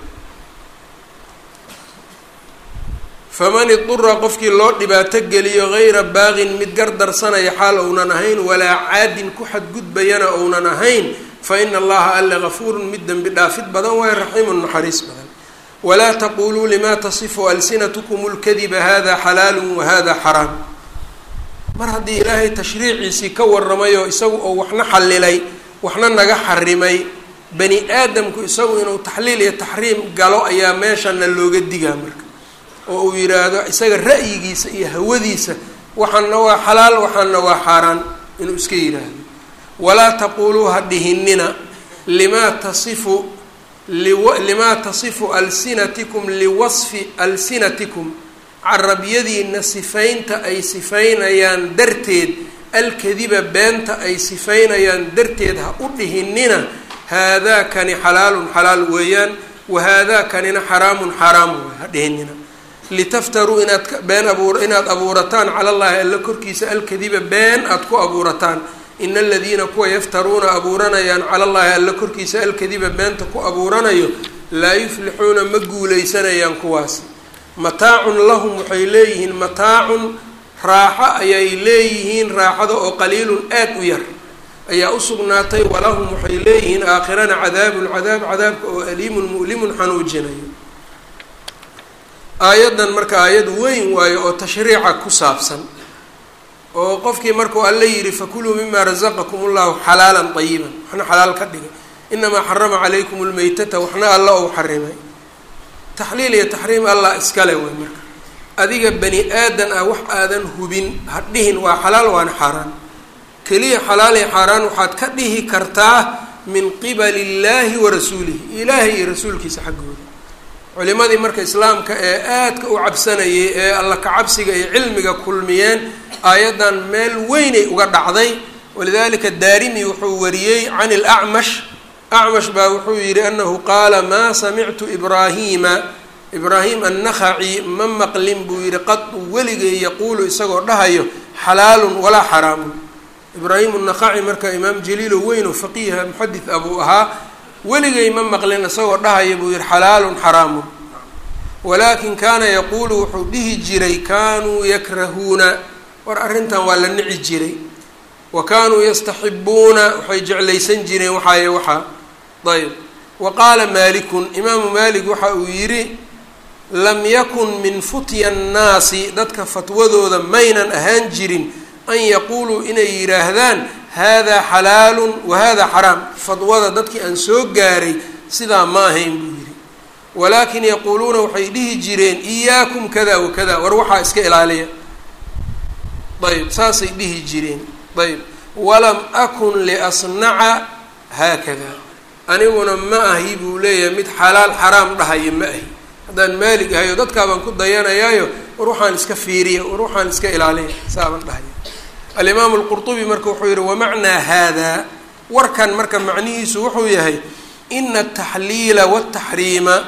faman idura qofkii loo dhibaato geliyo gayra baaqin mid gardarsanaya xaal ounan ahayn walaa caadin ku xadgudbayana ounan ahayn fa ina allaha alle gafuurun mid dembi dhaafid badan waay raxiimun naxariis badan walaa taquluu lima tasifu alsinatkum lkadiba hada xalaalu wahada xaraam mar haddii ilaahay tashriiciisii ka waramayo isagu oo waxna xallilay waxna naga xarimay bani aadamku isagu inuu taxliil iyo taxriim galo ayaa meeshana looga digaa marka oo uu yidhaahdo isaga ra'yigiisa iyo hawadiisa waxaana waa xalaal waxaana waa xaaraan inuu iska yidhaahdo walaa taquuluu ha dhihinina limaa tasifu limaa tasifu alsinatikum liwasfi alsinatikum carabyadiina sifaynta ay sifaynayaan darteed alkadiba beenta ay sifaynayaan darteed ha u dhihinina haadaa kani xalaalun xalaal weeyaan wa haadaa kanina xaraamun xaraam wey ha dhihinina litaftaruu inaad been abuur inaad abuurataan cala llahi alla korkiisa alkadiba been aada ku abuurataan ina aladiina kuwa yaftaruuna abuuranayaan cala llahi alla korkiisa alkadiba beenta ku abuuranayo laa yuflixuuna ma guuleysanayaan kuwaasi mataacun lahum waxay leeyihiin mataacun raaxo ayay leeyihiin raaxada oo qaliilun aad u yar ayaa usugnaatay walahum waxay leeyihiin aakhirana cadaabun cadaab cadaabka oo aliimun mu'limun xanuujinayo aayaddan marka aayad weyn waayo oo tashriica ku saabsan oo qofkii markuu alle yidhi fakuluu mima razaqakum ullahu xalaalan ayiban waxna xalaal ka dhigay inamaa xarama calaykum lmeytata waxna alla ou xarimay taxliil iyo taxriim allah iskale wey marka adiga bani aadan ah wax aadan hubin ha dhihin waa xalaal waana xaaraan keliya xalaal iyo xaaraan waxaad ka dhihi kartaa min qibali illaahi wa rasuulihi ilaahay iyo rasuulkiisa xaggooda culimadii marka islaamka ee aadka u cabsanayay ee alla ka cabsiga iyo cilmiga kulmiyeen aayaddan meel weynay uga dhacday walidalika daarimi wuxuu wariyey can ilacmash acmash baa wuxuu yidhi anahu qaala maa samictu ibraahiima ibraahim annakhaci ma maqlin buu yidhi qadu weligay yaquulu isagoo dhahayo xalaalun walaa xaraamun ibraahim annakhaci marka imaam jaliilo weyn oo faqiiha muxadis abuu ahaa weligay ma maqlin isagoo dhahaya buu yihi xalaalun xaraamun walaakin kaana yaquulu wuxuu dhihi jiray kaanuu yakrahuuna war arrintan waa la nici jiray wa kaanuu yastaxibuuna waxay jeclaysan jireen waxaaye waxaa ayb wa qaala maalikun imaamu maalik waxa uu yidhi lam yakun min futya annaasi dadka fatwadooda maynan ahaan jirin an yaquuluu inay yidhaahdaan hada xalaalun wa hada xaraam fadwada dadkii aan soo gaaray sidaa ma ahayn buu yidhi walaakin yaquuluuna waxay dhihi jireen iyaakum kada wa kada war waxaa iska ilaaliya ayb saasay dhihi jireen ayb walam akun liasnaca haakada aniguna ma ahi buu leeyahay mid xalaal xaraam dhahaya ma ahi haddaan maalig ahay oo dadkaabaan ku dayanayaayo war waxaan iska fiiriya war waxaan iska ilaaliya saabaan dhahaya alimaamu lqurtubi marka wuxuu yihi wamacnaa haadaa warkan marka macnihiisu wuxuu yahay ina ataxliila wataxriima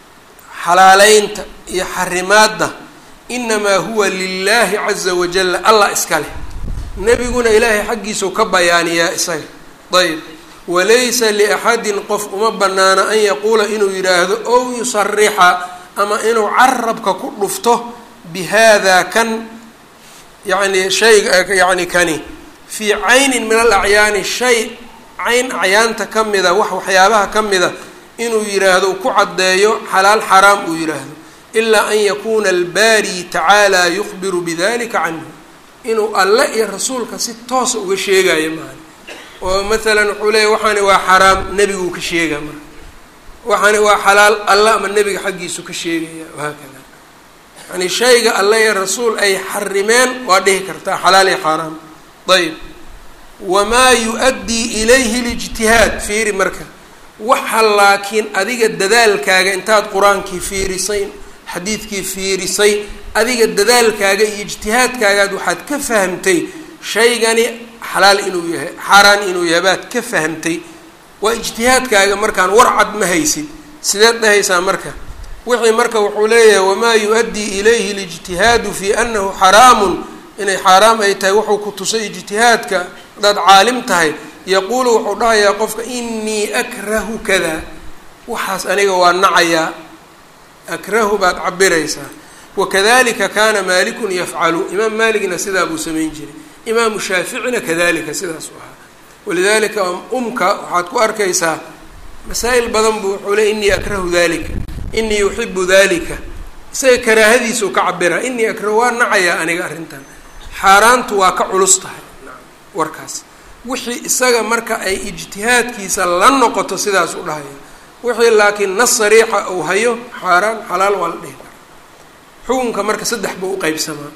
xalaaleynta iyo xarimaadda inamaa huwa lilaahi caza wajalla allah iska leh nebiguna ilaahay xaggiisau ka bayaaniyaa isaga ayb walaysa liaxadin qof uma banaana an yaquula inuu yidhaahdo ow yusarixa ama inuu carabka ku dhufto bihada kan yani shayga yani kani fii caynin min alacyaani shay cayn acyaanta ka mida wax waxyaabaha ka mida inuu yidhaahdo ku caddeeyo xalaal xaraam uu yidhaahdo ilaa an yakuuna albaari tacaala yukhbiru bidalika canhu inuu alle iyo rasuulka si toosa uga sheegayo maali oo maalan wuxuu leeya waxaani waa xaraam nebiguu ka sheegaa marka waxaani waa xalaal alle ama nebiga xaggiisu ka sheegaya wahaakada yani shayga alle iyo rasuul ay xarimeen waa dhihi kartaa xalaal iyo xaaraam ayb wamaa yu-addii ilayhi lijtihaad fiiri marka waxa laakiin adiga dadaalkaaga intaad qur-aankii fiirisay xadiidkii fiirisay adiga dadaalkaaga iyo ijtihaadkaagaad waxaad ka fahamtay shaygani xalaal inuu yahay xaaraan inuu yahay baad ka fahamtay waa ijtihaadkaaga markaan warcad ma haysid sideed dhahaysaa marka wixii marka wuxuu leeyahay wamaa yu-addii ilayhi lijtihaadu fii annahu xaraamun inay xaaraam ay tahay wuxuu ku tusay ijtihaadka haddaad caalim tahay yaquulu wuxuu dhahayaa qofka inii akrahu kada waxaas aniga waa nacayaa akrahu baad cabiraysaa wakadalika kaana maalikun yafcalu imaam maaligna sidaa buu samayn jiray imaamu shaaficina kadalika sidaas u ahaa walidalika umka waxaad ku arkaysaa masaa'il badan buu wuxuu le inii akrahu dalika inii uxibu dalika isaga karaahadiisuu ka cabira inii akrahu waa nacayaa aniga arrintan xaaraantu waa ka culus tahay warkaas wixii isaga marka ay ijtihaadkiisa la noqoto sidaas u dhahaya wixii laakiin nas sariixa uu hayo xaaraan xalaal waa la dhihi kara xukunka marka saddex buu uqeybsamaa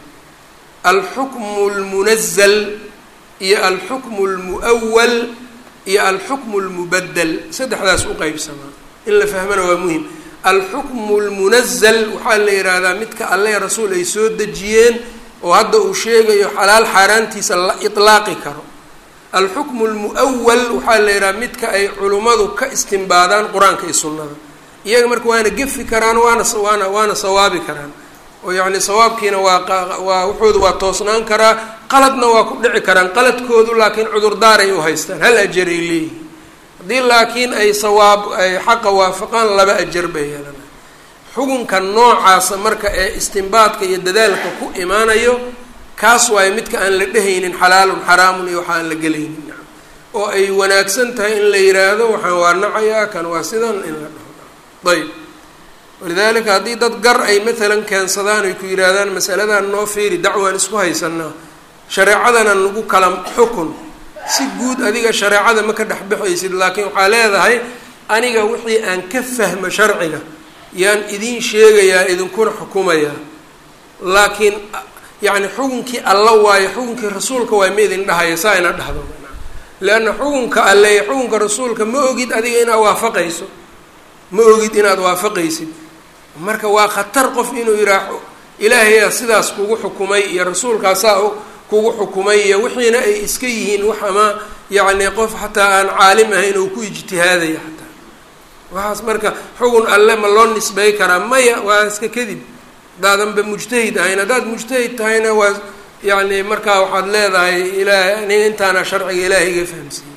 alxukmu lmunazal iyo alxukmu lmu'awal iyo alxukmu lmubadel saddexdaas uqeybsamaa in la fahmana waa muhim alxukmu lmunazal waxaa la yidhaahdaa midka alle rasuul ay soo dejiyeen oo hadda uu sheegayo xalaal xaaraantiisa la itlaaqi karo alxukmu lmu'awal waxaa la yidhaha midka ay culummadu ka istimbaadaan qur-aanka iyo sunnada iyaga marka waana gefi karaan waana waana waana sawaabi karaan oo yacni sawaabkiina waa waa wuxoodu waa toosnaan karaa qaladna waa ku dhici karaan qaladkoodu laakiin cudurdaaray u haystaan hal ajar ay leeyihiin haddii laakiin ay sawaab ay xaqa waafaqaan laba ajar bay yeelana xukunka noocaasa marka ee istimbaadka iyo dadaalka ku imaanayo kaas waayo midka aan la dhehaynin xalaalun xaraamun iyo waxa aan la gelaynin oo ay wanaagsan tahay in la yiraahdo waxaan waa nacayaa kan waa sidan in la dhaho ayb walidaalika haddii dad gar ay maalan keensadaan ay ku yidhaahdaan masaladan noo fiiri dacwaan isku haysanaa shareecadana nagu kala xukun si guud adiga shareecada ma ka dhexbaxaysid laakiin waxaa leedahay aniga wixii aan ka fahmo sharciga yaan idiin sheegayaa idinkuna xukumayaa laakiin yacni xukunkii alla waayo xukunkii rasuulka waay ma idin dhahaya saa ina dhahdo leanna xukunka alle iyo xukunka rasuulka ma ogid adiga inaad waafaqayso ma ogid inaad waafaqaysid marka waa khatar qof inuu yihaaho ilaahayaa sidaas kugu xukumay iyo rasuulkaasaa kugu xukumay iyo wixiina ay iska yihiin wax ama yacni qof xataa aan caalim ahayn oo ku ijtihaadaya xataa waxaas marka xugun alle ma loo nisbey karaa maya waa iska kadib haddaadanba mujtahid ahayn haddaad mujtahid tahayna waa yacni markaa waxaad leedahay ilaah nin intaana sharciga ilaahay iga fahamsiiyey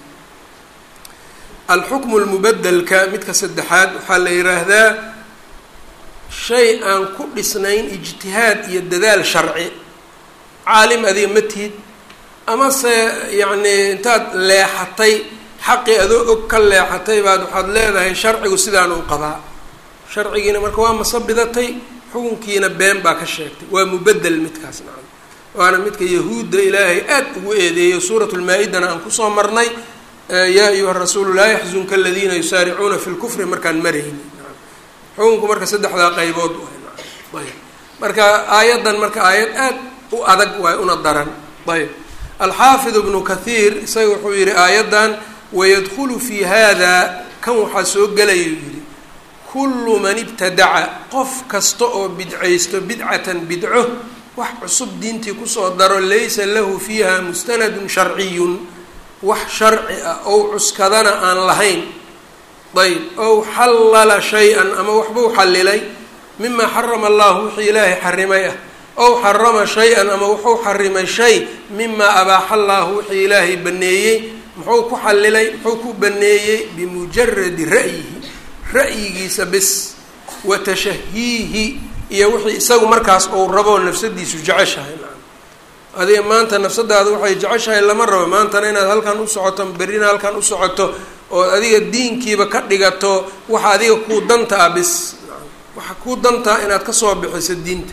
alxukmu lmubadelka midka saddexaad waxaa la yidhaahdaa shay aan ku dhisnayn ijtihaad iyo dadaal sharci caalim adiga ma tihid amase yacni intaad leexatay xaqii adoo og ka leexatay baad waxaad leedahay sharcigu sidaan u qabaa sharcigiina marka waa masabidatay xukunkiina been baa ka sheegtay waa mubedel midkaas nacam waana midka yahuudda ilaahay aad ugu eedeeyo suurat lmaa-idana aan kusoo marnay yaa ayuha rasuulu laa yaxzunka aladiina yusaaricuuna fi lkufri markaan marayni xukunku marka saddexdaa qaybood ayb marka aayaddan marka aayad aad u adag waay una daran ayb alxaafid ibnu kathiir isaga wuxuu yihi aayaddan wayadkhulu fi hada kan waxaa soo gelayuu yihi kullu man ibtadaca qof kasta oo bidcaysto bidcatan bidco wax cusub diintii kusoo daro laysa lahu fiiha mustanadun sharciyun wax sharci ah ow cuskadana aan lahayn ayb ow xallala shay-an ama waxbuu xallilay mima xarama allahu wixii ilaahay xarimay ah ow xarama shay-an ama wuxuu xarimay shay mima abaaxa allaahu wixii ilaahay baneeyey muxuu ku xallilay muxuu ku baneeyey bimujaradi ra'yihi ra'yigiisa bis wa tashahiihi iyo wixii isagu markaas uu rabo nafsadiisu jeceshahay adiga maanta nafsadaada waxay jeceshahay lama rabo maantana inaad halkan u socoto berrina halkan u socoto oo adiga diinkiiba ka dhigato waxa adiga kuu danta ah bis waxa kuu dantaa inaad kasoo bixiso diinta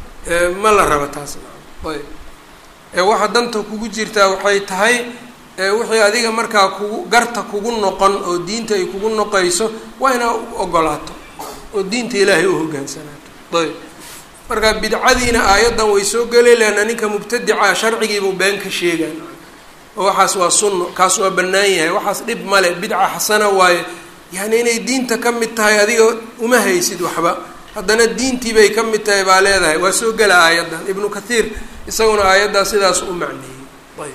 ma la raba taas ayb waxa danta kugu jirtaa waxay tahay wixii adiga markaa kugu garta kugu noqon oo diinta ay kugu noqayso waa inaa ogolaato oo diinta ilaahay u hogaansanaato ayb marka bidcadiina aayaddan way soo geli leanna ninka mubtadica sharcigiibuu been ka sheegaan oo waxaas waa sunno kaas waa bannaan yahay waxaas dhib male bidca xasana waaye yani inay diinta ka mid tahay adiga uma haysid waxba haddana diintii bay ka mid tahay baa leedahay waa soo gela aayaddan ibnu kathiir isaguna aayaddaa sidaas u macneeyey ayb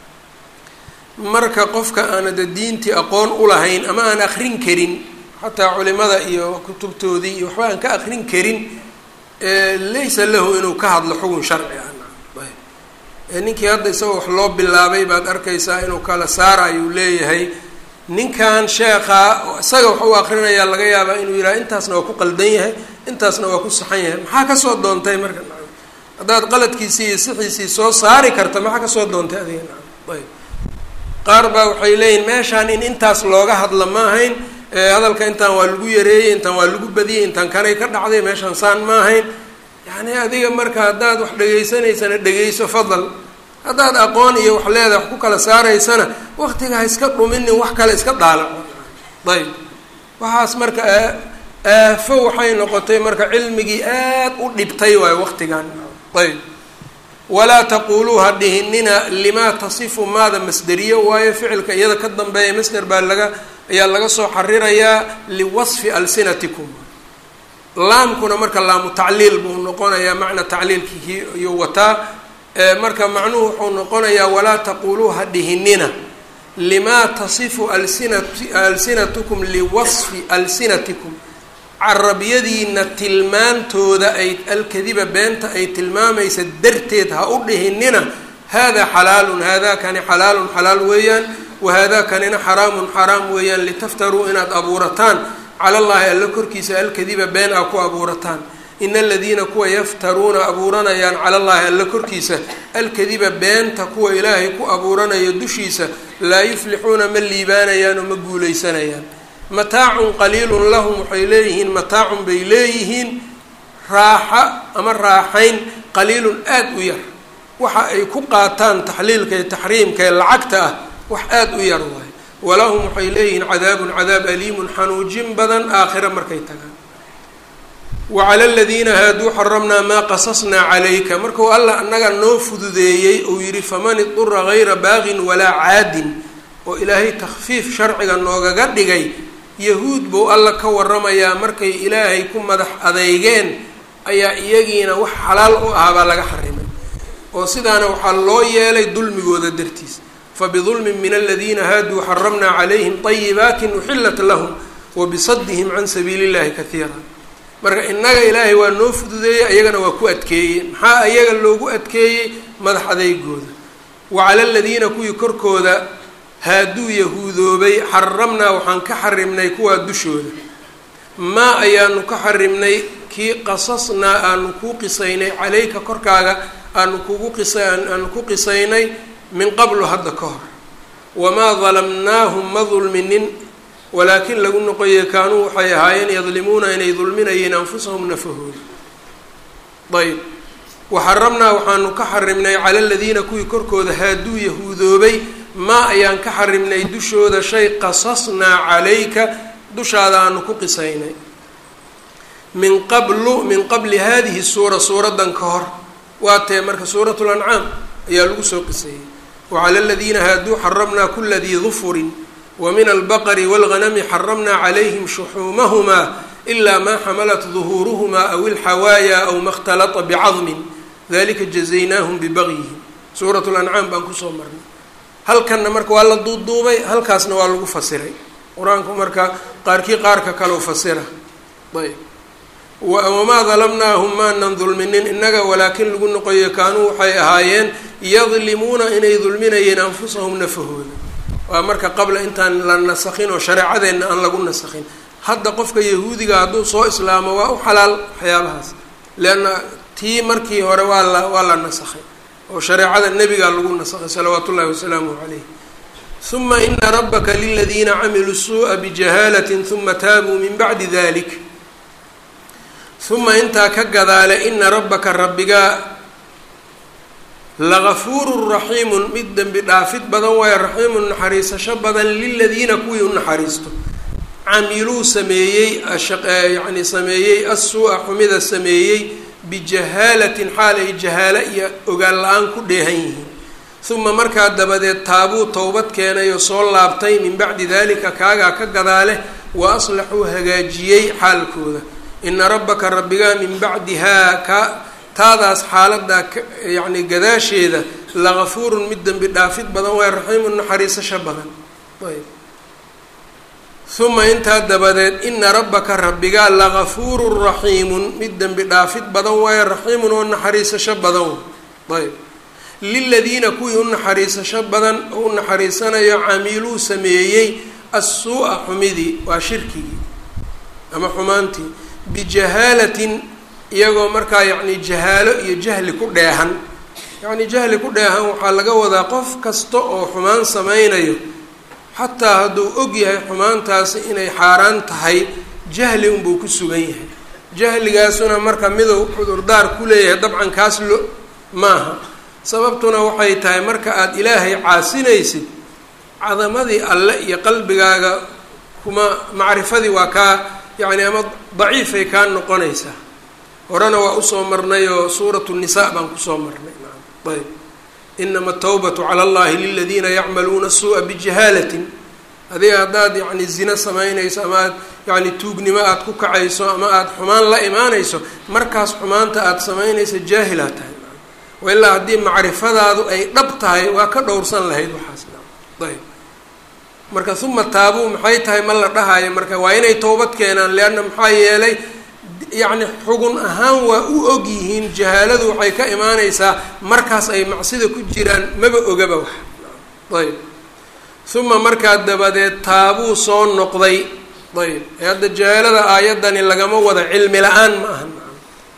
marka qofka aanada diintii aqoon ulahayn ama aan akrin karin xataa culimada iyo kutubtoodii iyo waxba aan ka akrin karin laysa lahu inuu ka hadlo xugun sharci ah ayb ninkii hadda isagoo wax loo bilaabay baad arkaysaa inuu kala saarayuu leeyahay ninkan sheekhaa isaga wax u akrinayaa laga yaabaa inuu yidhaha intaasna waa ku qaldan yahay intaasna waa ku saxan yahay maxaa kasoo doontay marka nacam haddaad qaladkiisii iyo sixiisii soo saari karta maxaa kasoo doontay adiga nacam ayb qaar baa waxay leeyihin meeshaan in intaas looga hadla ma ahayn hadalka intaan waa lagu yareeyey intaan waa lagu badiyey intaan kanay ka dhacday meeshaan saan ma ahayn yacni adiga marka haddaad wax dhegaysanaysana dhegayso fadal haddaad aqoon iyo wax leedahay wax ku kala saaraysana waktiga ha iska dhuminin wax kale iska daalaco ayb waxaas marka aafo waxay noqotay marka cilmigii aad u dhibtay waayo waqtigan ayb walaa taquluu ha dhihinina limaa tasifu maada masderiyo waayo ficilka iyada ka dambeeya masder baa laga ayaa laga soo xarirayaa liwasfi alsinatikum laamkuna marka laamu tacliil buu noqonayaa macna tacliilkii iyo wataa marka macnuhu wuxuu noqonayaa walaa taquluu ha dhihinina limaa tasifu alsinat alsinatukum liwasfi alsinatikum carabiyadiina tilmaantooda ay alkadiba beenta ay tilmaamaysa darteed ha u dhihinina hada xalaalun hada kani xalaalun xalaal weeyaan wahada kanina xaraamun xaraam weeyaan litaftaruu inaad abuurataan cala llahi alla korkiisa alkadiba been aa ku abuurataan ina aladiina kuwa yaftaruuna abuuranayaan cala allahi alla korkiisa alkadiba beenta kuwa ilaahay ku abuuranayo dushiisa laa yuflixuuna ma liibaanayaan oo ma guulaysanayaan mataacun qaliilun lahum waxay leeyihiin mataacun bay leeyihiin raaxa ama raaxayn qaliilun aada u yar waxa ay ku qaataan taxliilka iyo taxriimka ee lacagta ah wax aada u yar waayo walahum waxay leeyihiin cadaabun cadaab aliimun xanuujin badan aakhira markay tagaan wacala aladiina haaduu xaramnaa maa qasasnaa calayka markuu allah annaga noo fududeeyey uu yidhi faman idura gayra baaqin walaa caadin oo ilaahay takfiif sharciga noogaga dhigay yahuud buu alla ka waramayaa markay ilaahay ku madax adeygeen ayaa iyagiina wax xalaal u ahaabaa laga xarimay oo sidaana waxaa loo yeelay dulmigooda dartiis fabidulmin min aladiina haaduu xaramnaa calayhim طayibaatin uxilat lahum wabisadihim can sabiili اllahi kaiira marka innaga ilaahay waa noo fududeeyey ayagana waa ku adkeeyey maxaa ayaga loogu adkeeyey madax adeygooda wacala aladiina kuwii korkooda haaduu yahuudoobay xaramnaa waxaan ka xarimnay kuwaa dushooda maa ayaanu ka xarimnay kii qasasnaa aanu kuu qisaynay calayka korkaaga aanu kugu qisa aanu ku qisaynay min qablu hadda ka hor wamaa dalamnaahum ma dulminin walaakin lagu noqoyey kaanuu waxay ahaayeen yadlimuuna inay dulminayeen anfusahum nafahooda ayb waxaramnaa waxaanu ka xarimnay cala aladiina kuwii korkooda haaduu yahuudoobay maa ayaan ka xarimnay dushooda shay qasasnaa calayka dushaada aanu ku qisaynay min qablu min qabli hadihi suura suuraddan ka hor waa tee marka suurat lancaam ayaa lagu soo qiseeyey wacala aladiina haaduu xaramnaa kula dii dufurin wmin albaqri wاlganami xaramna calayhim shuxuumahumaa ilaa maa xamalat duhuuruhumaa aw ilxawaaya aw ma اkhtalata bicadmin dalika jazaynaahum bibagyihim suurat lancaam baan kusoo marnay halkanna marka waa la duuduubay halkaasna waa lagu fasiray qur-aanku marka qaarkii qaarka kaleu fasira ayb wamaa dalamnaahum maanan dulminin innaga walaakin lagu noqoyo kaanuu waxay ahaayeen yadlimuuna inay dulminayeen anfusahum nafahooda waa marka qabla intaan la nasakhin oo shareecadeenna aan lagu nasakhin hadda qofka yahuudiga hadduu soo islaamo waa u xalaal waxyaabahaas leanna tii markii hore waa la waa la nasakhay oo shareecada nebigaa lagu nasakhay salawaatu ullahi wasalaamuh calayh uma ina rabbaka liladiina camiluu suu'a bijahaalatin uma taabuu min bacdi dalik uma intaa ka gadaale ina rabbaka rabbigaa lagafuurun raxiimun mid dembi dhaafid badan waayo raxiimun naxariisasho badan liladiina kuwii u naxariisto camiluu sameeyey yacni sameeyey asuu-a xumida sameeyey bijahaalatin xaal ay jahaalo iyo ogaan la-aan ku dheehan yihiin uma markaa dabadeed taabuu towbad keenay oo soo laabtay min bacdi dalika kaagaa ka gadaale wa aslaxuu hagaajiyey xaalkooda ina rabbaka rabbigaa min bacdihaa ka taadaas xaaladaa yacni gadaasheeda lagafuurun mid dembi dhaafid badan waay raxiimun naxariisasho badan ayb uma intaa dabadeed ina rabbaka rabbigaa lagafuurun raxiimun mid dembi dhaafid badan waayo raxiimun oo naxariisasho badan ayb liladiina kuwii u naxariisasho badan oo u naxariisanayo camiluu sameeyey assuu-a xumidii waa shirkigii ama xumaantii bijahaalatin iyagoo markaa yacni jahaalo iyo jahli ku dheehan yacni jahli ku dheehan waxaa laga wadaa qof kasta oo xumaan sameynayo xataa hadduu og yahay xumaantaasi inay xaaraan tahay jahli unbuu ku sugan yahay jahligaasuna marka miduu cudurdaar ku leeyahay dabcan kaas lo maaha sababtuna waxay tahay marka aada ilaahay caasinaysid cadamadii alle iyo qalbigaaga kuma macrifadii waa kaa yacni ama daciifay kaa noqonaysaa horena waa usoo marnay oo suuratu nisaa baan kusoo marnay ayb inama atawbatu cala allahi liladiina yacmaluuna suu'a bijahaalatin adiga haddaad yacni zino samaynayso ama aad yacni tuugnimo aada ku kacayso ama aada xumaan la imaanayso markaas xumaanta aada samaynayso jaahilaa tahay wa ilaa haddii macrifadaadu ay dhab tahay waa ka dhowrsan lahayd waxaas ayb marka uma taabuu maxay tahay ma la dhahayo marka waa inay towbad keenaan leanna maxaa yeelay yacni xugun ahaan waa u og yihiin jahaaladu waxay ka imaaneysaa markaas ay macsida ku jiraan maba ogaba wax ayb uma markaa dabadeed taabuu soo noqday ayb ee hadda jahaalada aayaddani lagama wada cilmi la-aan ma aha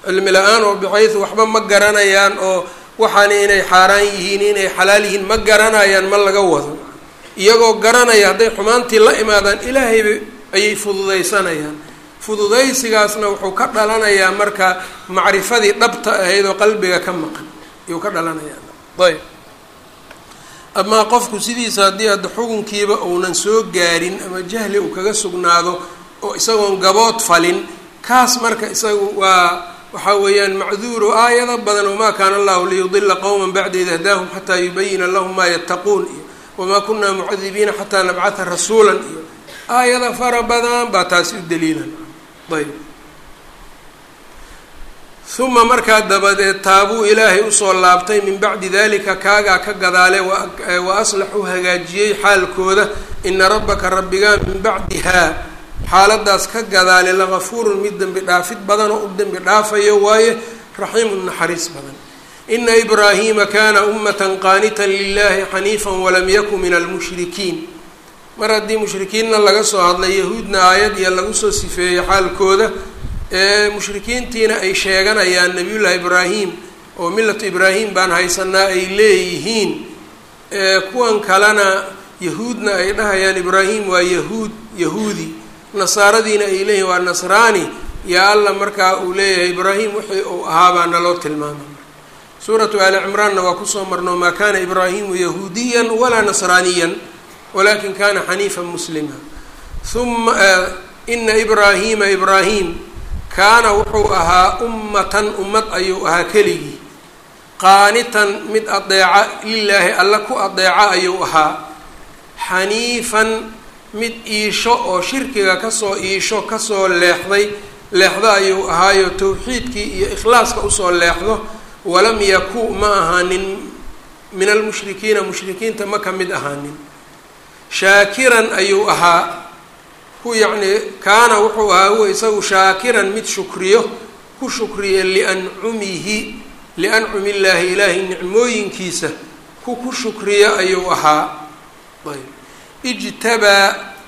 cilmi la-aan oo bixaysu waxba ma garanayaan oo waxaana inay xaaraan yihiin inay xalaal yihiin ma garanayaan ma laga wado iyagoo garanaya hadday xumaantii la imaadaan ilaahayba ayay fududaysanayaan fududaysigaasna wuxuu ka dhalanayaa marka macrifadii dhabta ahayd oo qalbiga ka maqan ayuu ka dhalanayaa ayb amaa qofku sidiisa haddii hadda xukunkiiba uunan soo gaarin ama jahli uu kaga sugnaado oo isagoon gabood falin kaas marka isagu waa waxaa weeyaan macduuro aayado badan wamaa kaana allahu liyudila qowma bacda id hadaahum xataa yubayina lahum maa yattaquun iyo wamaa kunaa mucadibiina xataa nabcata rasuulan iyo aayada fara badan baa taasi u daliilan ayb uma markaa dabadeed taabuu ilaahay usoo laabtay min bacdi dalika kaagaa ka gadaale wa aslaxuu hagaajiyey xaalkooda ina rabbaka rabbigaa min bacdihaa xaaladaas ka gadaale lagafuurun mid dembi dhaafid badan oo u dembi dhaafayo waaye raxiimun naxariis badan ina ibraahiima kana ummatan qaanitan lilahi xaniifan walam yakun min almushrikiin mar haddii mushrikiinna laga soo hadlay yahuudna aayad iyo lagu soo sifeeyey xaalkooda ee mushrikiintiina ay sheeganayaan nabiyullaahi ibraahim oo millatu ibraahim baan haysanaa ay leeyihiin kuwan kalena yahuudna ay dhahayaan ibraahim waa yahuud yahuudi nasaaradiina ay leeyihin waa nasraani yaa alla markaa uu leeyahay ibraahim wixii uu ahaabaa naloo tilmaamay suuratu aali cimraanna waa kusoo marno maa kana ibraahimu yahuudiyan walaa nasraaniyan walakin kana xaniifan muslima uma ina ibraahiima ibraahim kaana wuxuu ahaa ummatan ummad ayuu ahaa keligii qaanitan mid adeeca lilaahi alla ku adeeca ayuu ahaa xaniifan mid iisho oo shirkiga kasoo iisho kasoo leexday leexdo ayuu ahaayo tawxiidkii iyo ikhlaaska usoo leexdo walam yaku ma ahaanin min almushrikiina mushrikiinta ma ka mid ahaanin shaakiran ayuu ahaa ku yacni kaana wuxuu ahaa huwa isagu shaakiran mid shukriyo ku shukriya liancumihi liancumi illaahi ilaahay nicmooyinkiisa ku ku shukriyo ayuu ahaa ayb ijtabaa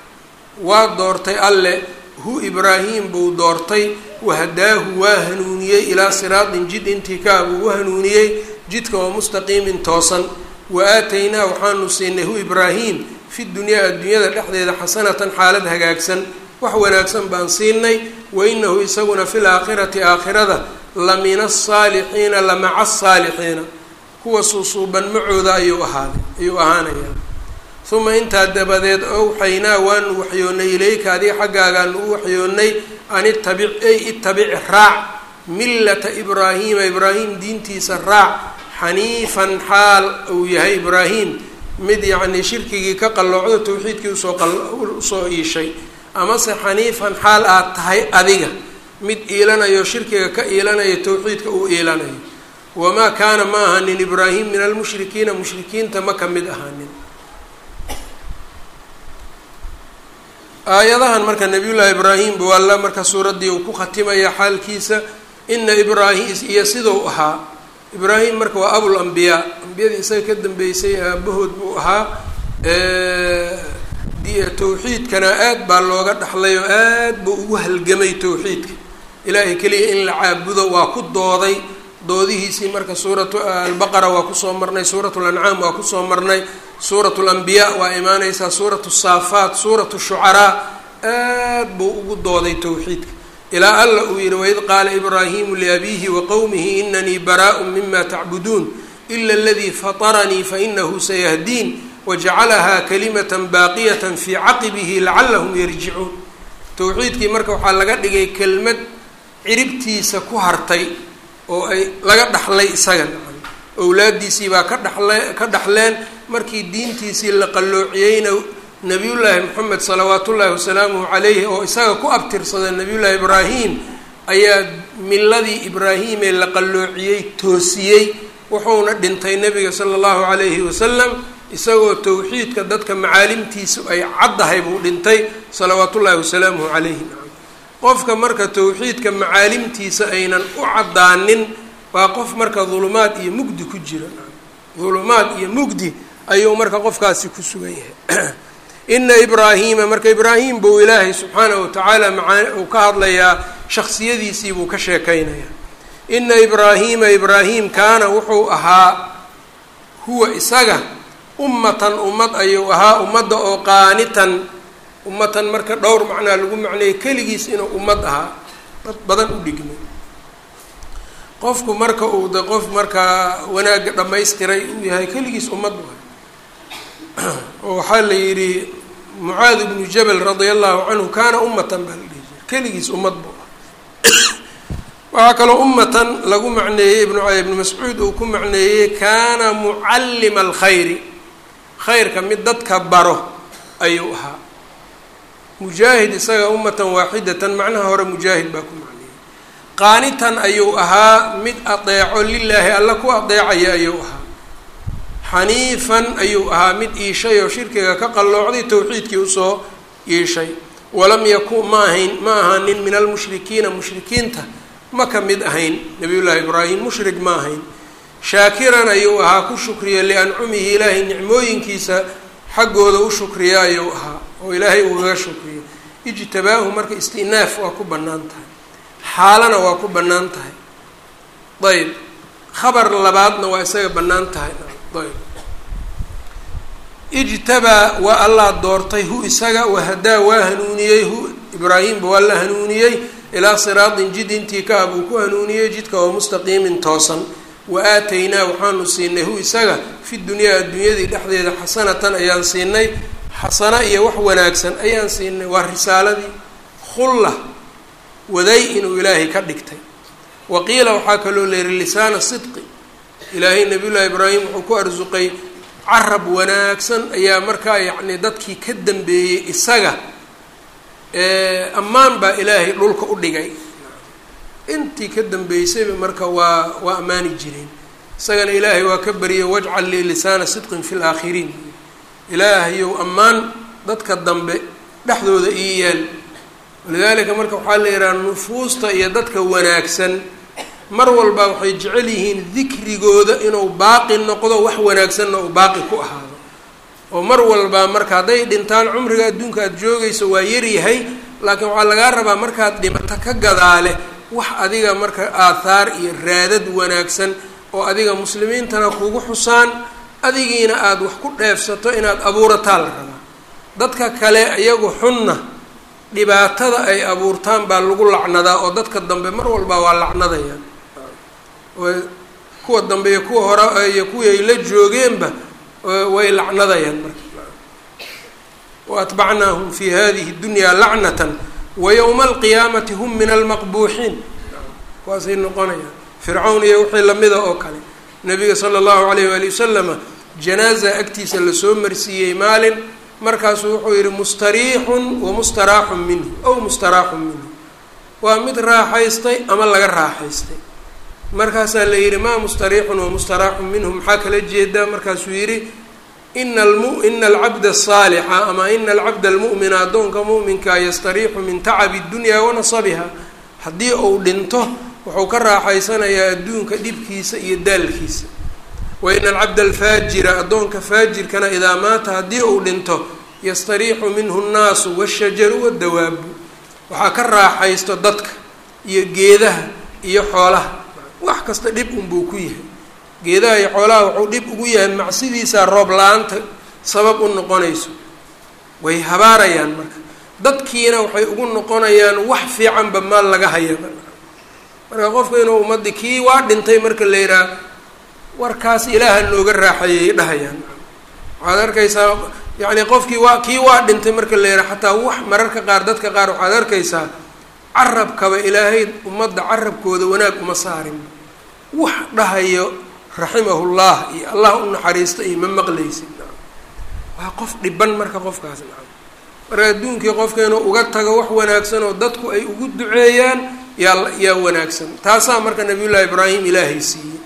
waa doortay alle hu ibraahim buu doortay wahadaahu waa hanuuniyey ilaa siraatin jid intii kaa buu u hanuuniyey jidka oo mustaqiimin toosan wa aataynaa waxaanu siinay hu ibraahim fi dunyaa addunyada dhexdeeda xasanatan xaalad hagaagsan wax wanaagsan baan siinay wa inahu isaguna fi laakhirati aakhirada la min asaalixiina la maca asaalixiina kuwa suusuuban macooda ayuu ahaaday ayuu ahaanayaa uma intaa dabadeed owxaynaa waanu waxyoonnay ilayka adiga xaggaagaanu u waxyoonnay an itabic ey itabici raac millata ibraahiima ibraahim diintiisa raac xaniifan xaal uu yahay ibraahim mid yacnii shirkigii ka qalloocdo tawxiidkii usoo usoo iishay amase xaniifan xaal aad tahay adiga mid iilanayo shirkiga ka iilanayo tawxiidka uu iilanayo wamaa kaana ma ahanin ibraahim min almushrikiina mushrikiinta ma ka mid ahaanin aayadahan marka nabiyullaahi ibraahim buu alla marka suuraddii uu ku khatimaya xaalkiisa ina ibraahim iyo sidau ahaa ibraahim marka waa abul ambiyaa ambiyadii isaga ka dambeysay aabahood buu ahaa tawxiidkana aad baa looga dhaxlay oo aad buu ugu halgamay tawxiidka ilaahay keliya in la caabudo waa ku dooday doodihiisii marka suuratu albaqara waa kusoo marnay suuratu lancaam waa kusoo marnay suuratu lambiyaa waa imaaneysaa suuratu saafaat suuratu shucaraa aad buu ugu dooday tawxiidka ilaa alla uu yihi waid qaala ibraahimu liabiihi wa qowmihi inanii baraaءu mima tacbuduun ila aladii fataranii fainahu sayahdiin wajacalahaa kalimata baaqiyata fii caqibihi lacalahum yarjicuun tawxiidkii marka waxaa laga dhigay kelmad ciribtiisa ku hartay oo ay laga dhaxlay isaga owlaadiisii baa ka dhaxle ka dhaxleen markii diintiisii la qalloociyeyna nabiyullaahi moxamed salawaat ullaahi wasalaamuhu calayhi oo isaga ku abtirsada nabiyullaahi ibraahim ayaa miladii ibraahimee la qalloociyey toosiyey wuxuuna dhintay nabiga sala allahu calayhi wasalam isagoo tawxiidka dadka macaalimtiisu ay caddahay buu dhintay salawaat ullaahi wasalaamuhu calayhi qofka marka tawxiidka macaalimtiisa aynan u caddaanin waa qof marka dulumaad iyo mugdi ku jira dulumaad iyo mugdi ayuu marka qofkaasi ku sugan yahay ina ibraahiima marka ibraahim buu ilaahay subxaanahu watacaala maaa uu ka hadlayaa shaksiyadiisii buu ka sheekeynayaa ina ibraahiima ibraahim kaana wuxuu ahaa huwa isaga ummatan ummad ayuu ahaa ummadda oo qaanitan ummatan marka dhowr macnaa lagu macneeyey keligiis inuu ummad ahaa dad badan u dhigmay qofku marka uu de qof markaa wanaagga dhammaystiray uu yahay keligiis ummad waay oo waxaa la yidhi mucaad ibnu jabal radia allahu canhu kaana ummatan baa la dhihi jiray keligiis ummad buu ah waxaa kaloo ummatan lagu macneeyey ibnu ibnu mascuud uu ku macneeyey kaana mucallima alkhayri khayrka mid dadka baro ayuu ahaa mujaahid isaga ummatan waaxidatan macnaha hore mujaahid baa ku macneeyey qaanitan ayuu ahaa mid adeeco lilaahi alla ku adeecaya ayuu ahaa xaniifan ayuu ahaa mid iishay oo shirkiga ka qalloocday towxiidkii usoo iishay walam yakun ma ahayn ma ahaanin min almushrikiina mushrikiinta ma ka mid ahayn nabiyullaahi ibraahim mushrik ma ahayn shaakiran ayuu ahaa ku shukriya liancumihi ilaahay nicmooyinkiisa xaggooda u shukriya ayuu ahaa oo ilaahay ugaga shukriyo ijtabaahu marka istinaaf waa ku bannaan tahay xaalana waa ku bannaan tahay ayb khabar labaadna waa isaga bannaan tahay ayb ijtabaa waa allah doortay hu isaga wahadaa waa hanuuniyey hu ibraahimba waa la hanuuniyey ilaa siraatin jid intii ka ah buu ku hanuuniyey jidka oo mustaqiimin toosan wa aataynaa waxaanu siinay hu isaga fi dunyaa adduunyadii dhexdeeda xasanatan ayaan siinay xasano iyo wax wanaagsan ayaan siinay waa risaaladii khulla waday inuu ilaahay ka dhigtay wa qiila waxaa kaloo leeyihi lisaana sidqi ilaahay nabiyullaahi ibraahim wuxuu ku arsuqay carab wanaagsan ayaa markaa yacni dadkii ka dambeeyey isaga ammaan baa ilaahay dhulka u dhigay intii ka dambeysayba marka waa waa ammaani jireen isagana ilaahay waa ka bariyay wajcal lii lisaana sidqin fi laakhiriin ilaahayow ammaan dadka dambe dhexdooda ii yaal walidaalika marka waxaa la yidhaha nufuusta iyo dadka wanaagsan mar walba waxay jecel yihiin dikrigooda inuu baaqi noqdo wax wanaagsanna uu baaqi ku ahaado oo mar walba marka hadday dhintaan cumriga adduunka aada joogayso waa yaryahay laakiin waxaa lagaa rabaa markaad dhimato ka gadaale wax adiga marka aathaar iyo raadad wanaagsan oo adiga muslimiintana kugu xusaan adigiina aada wax ku dheefsato inaad abuurataa la rabaa dadka kale iyagu xunna dhibaatada ay abuurtaan baa lagu lacnadaa oo dadka dambe mar walba waa lacnadayaan kuwa dambe iyo kuwa hore iyo kuwii ay la joogeenba way lacnadayaan marka wa atbacnaahum fi hadihi dunyaa lacnatan wa yowma alqiyaamati hum min almaqbuuxiin kuwaasay noqonayaan fircawn iyo wixii lamida oo kale nabiga sala allahu alayh waali wasalama janaaza agtiisa lasoo marsiiyey maalin markaasuu wuxuu yihi mustariixun wa mustaraaxun minhu ow mustaraaxun minhu waa mid raaxaystay ama laga raaxaystay markaasaa la yidhi maa mustariixun wa mustaraaxun minhu maxaa kala jeedaa markaasuu yidhi ina almu ina alcabda asaalixa ama ina alcabda almu'mina addoonka mu'minkaa yastariixu min tacabi dunya wa nasabiha haddii uu dhinto wuxuu ka raaxaysanayaa adduunka dhibkiisa iyo daalkiisa wa ina alcabda alfaajira addoonka faajirkana idaa maata haddii uu dhinto yastariixu minhu nnaasu washajaru waddawaabu waxaa ka raaxaysto dadka iyo geedaha iyo xoolaha wax kasta dhib unbuu ku yahay geedaha iyo xoolaha wuxuu dhib ugu yahay macsidiisaa roob la-aanta sabab u noqonayso way habaarayaan marka dadkiina waxay ugu noqonayaan wax fiicanba maal laga hayaba marka qofka inuu ummadii kii waa dhintay marka la yidhaah warkaas ilaaha nooga raaxeeyay dhahayaan waxaad arkaysaa yacni qofkii waa kii waa dhintay marka la yidhaha xataa wax mararka qaar dadka qaar waxaad arkaysaa carabkaba ilaahay ummadda carabkooda wanaag uma saarin wax dhahayo raximahullah iyo allah u naxariista iyo ma maqlaysid waa qof dhiban marka qofkaas nacam marka adduunkii qofka inuu uga tago wax wanaagsan oo dadku ay ugu duceeyaan yaa yaa wanaagsan taasaa marka nabiyullaahi ibraahim ilaahay siiyey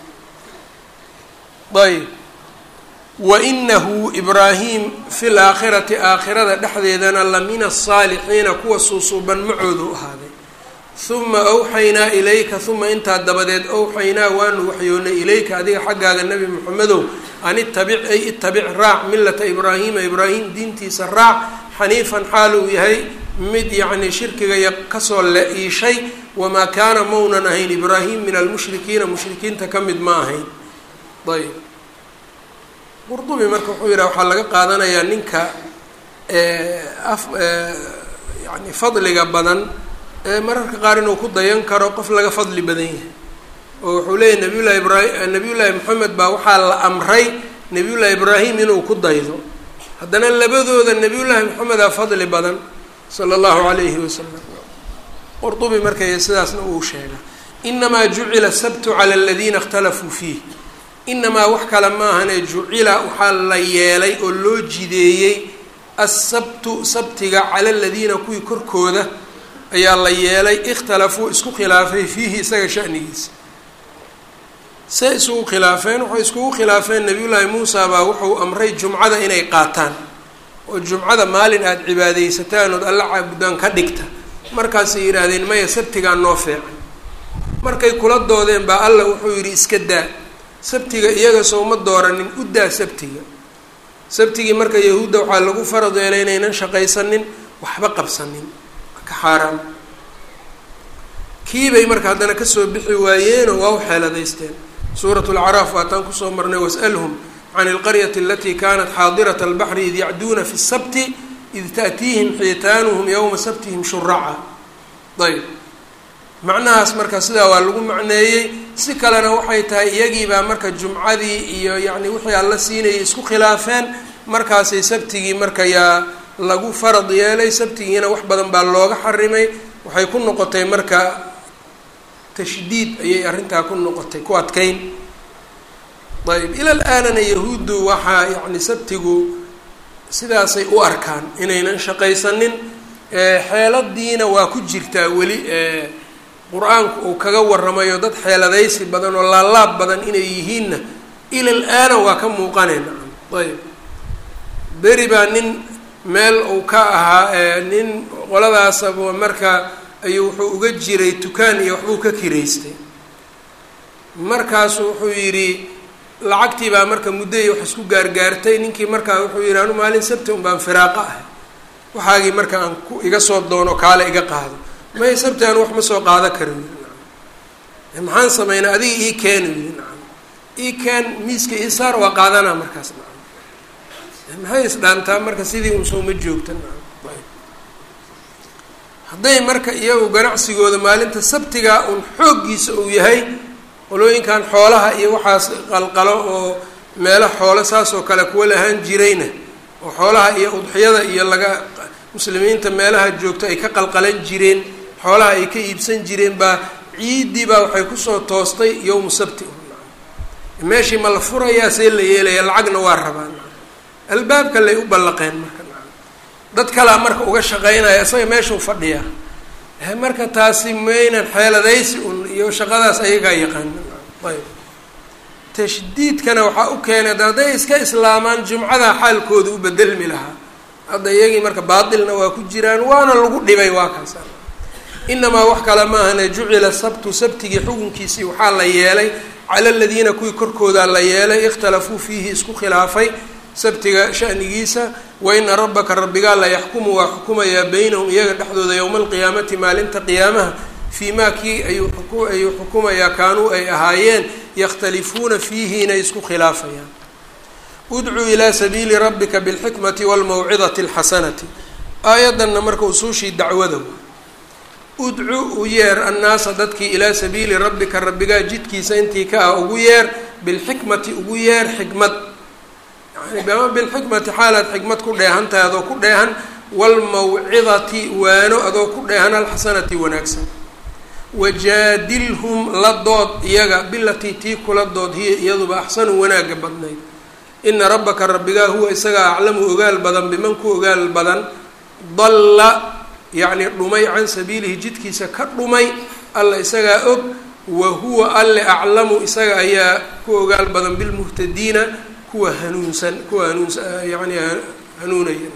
ayb wa inahu ibraahim fi laakhirati aakhirada dhexdeedana la min asaalixiina kuwa suusuuban macoodu ahaaday uma awxaynaa ilayka uma intaa dabadeed awxaynaa waanu waxyoonay ilayka adiga xaggaaga nebi moxamedow an itabic ay itabic raac millata ibraahiima ibraahim diintiisa raac xaniifan xaal uu yahay mid yacni shirkiga kasoo le-iishay wamaa kaana maunan ahayn ibraahim min almushrikiina mushrikiinta ka mid ma ahayn ayb qurdubi marka wuxuu yidhaha waxaa laga qaadanayaa ninka af yani fadliga badan mararka qaar inuu ku dayan karo qof laga fadli badan yahay oo wuxuu leeyahy nabiy llahi ibraahim nabiy llaahi moxamed baa waxaa la amray nabiy llahi ibraahim inuu ku daydo haddana labadooda nabiy llaahi moxamedaa fadli badan sala allahu alayhi wasalam qurdubi markay sidaasna uu sheega inamaa jucila sabtu cala aladiina اkhtalafuu fiih inamaa wax kale maahane jucila waxaa la yeelay oo loo jideeyey asabtu sabtiga cala aladiina kuwii korkooda ayaa la yeelay ikhtalafuu isku khilaafay fiihi isaga shanigiisa see isugu khilaafeen waxay iskugu khilaafeen nabiyullaahi muusa baa wuxuu amray jumcada inay qaataan oo jumcada maalin aada cibaadaysataan ood alla caabudaan ka dhigta markaasay yidhaahdeen maya sabtigaa noo feecan markay kula doodeen baa alla wuxuu yidhi iska daa sabtiga iyaga sooma dooranin u daa sabtiga sabtigii marka yahuudda waxaa lagu farad yeelay inaynan shaqaysanin waxba qabsanin ka xaaraam kiibay marka haddana kasoo bixi waayeenoo waa u xeeladaysteen suurat lacraaf waataan kusoo marnay was'alhum can ilqaryati alatii kanat xaadirat albaxri id yacduuna fi sabti id taأtiihim xiitaanuhum yowma sabtihim shuraca ayb macnahaas marka sidaa waa lagu macneeyey si kalena waxay tahay iyagiibaa marka jumcadii iyo yacni wixii alla siinayay isku khilaafeen markaasay sabtigii marka yaa lagu farad yeelay sabtigiina wax badan baa looga xarimay waxay ku noqotay marka tashdiid ayay arrintaa ku noqotay ku adkeyn ayb ilal aanana yahuuddu waxaa yacni sabtigu sidaasay u arkaan inaynan shaqaysanin xeeladiina waa ku jirtaa weli qur-aanku uu kaga waramayo dad xeeladaysi badan oo laalaab badan inay yihiinna ilal aana waa ka muuqanayna ayb beri baa nin meel uu ka ahaa nin qoladaasaba marka ayuu wuxuu uga jiray tukaan iyo waxbuu ka kiraystay markaasu wuxuu yidhi lacagtii baa marka muddoyi wax isku gaargaartay ninkii markaa wuxuu yidhi anu maalin sabti un baan firaaqa ahay waxaagii marka aan ku iga soo doono kaale iga qaado may sabti aan wax ma soo qaada karo yidhi nacam maxaan sameynaa adiga ii keenu yidhi nacam ii keen miiska ii saar waa qaadanaa markaas nacam maxay isdhaantaa marka sidii un sooma joogta nacam hadday marka iyagu ganacsigooda maalinta sabtigaa un xooggiisa uu yahay qolooyinkan xoolaha iyo waxaas qalqalo oo meelo xoolo saas oo kale kuwa lahaan jirayna oo xoolaha iyo udxiyada iyo laga muslimiinta meelaha joogto ay ka qalqalan jireen xoolaha ay ka iibsan jireen baa ciiddii baa waxay kusoo toostay yowmu sabti meeshii ma la furayaa see la yeelaya lacagna waa rabaan albaabka lay u ballaqeen marka dad kalaa marka uga shaqeynaya isaga meeshuu fadhiyaa marka taasi maynan xeeladaysi un iyo shaqadaas ayagaa yaqaana ayb tashdiidkana waxaa u keenay ad hadday iska islaamaan jumcada xaalkooda u bedelmi lahaa hadda iyagii marka baatilna waa ku jiraan waana lagu dhibay waa kaas inamaa wax kale maahane jucila sabtu sabtigii xukunkiisii waxaa la yeelay cala aladiina kuwii korkoodaa la yeelay ikhtalafuu fiihi isku khilaafay sabtiga shanigiisa waina rabbaka rabbigaa la yaxkumu waa xukumayaa beynahum iyaga dhexdooda yowma alqiyaamati maalinta qiyaamaha fii maa kii ayuu ayuu xukumayaa kaanuu ay ahaayeen yakhtalifuuna fiihi inay isku khilaafayaan udcuu ilaa sabiili rabbika bilxikmati walmawcidati alxasanati aayaddanna marka usuushii dacwada udcu u yeer annaasa dadkii ilaa sabiili rabbika rabbigaa jidkiisa intii ka ah ugu yeer bilxikmati ugu yeer xikmad yani bilxikmati xaalaad xikmad ku dheehantahay adoo ku dheehan walmawcidati waano adoo ku dheehan alxasanati wanaagsan wajaadilhum la dood iyaga bilatii tii kula dood hiya iyaduba axsanu wanaagga badnayd ina rabbaka rabbigaa huwa isagaa aclamu ogaal badan biman ku ogaal badan dalla yacni dhumay can sabiilihi jidkiisa ka dhumay alla isagaa og wa huwa alle aclamu isaga ayaa ku ogaal badan bilmuhtadiina kuwa hanuunsan kuwa hanuunsa yani hanuunaya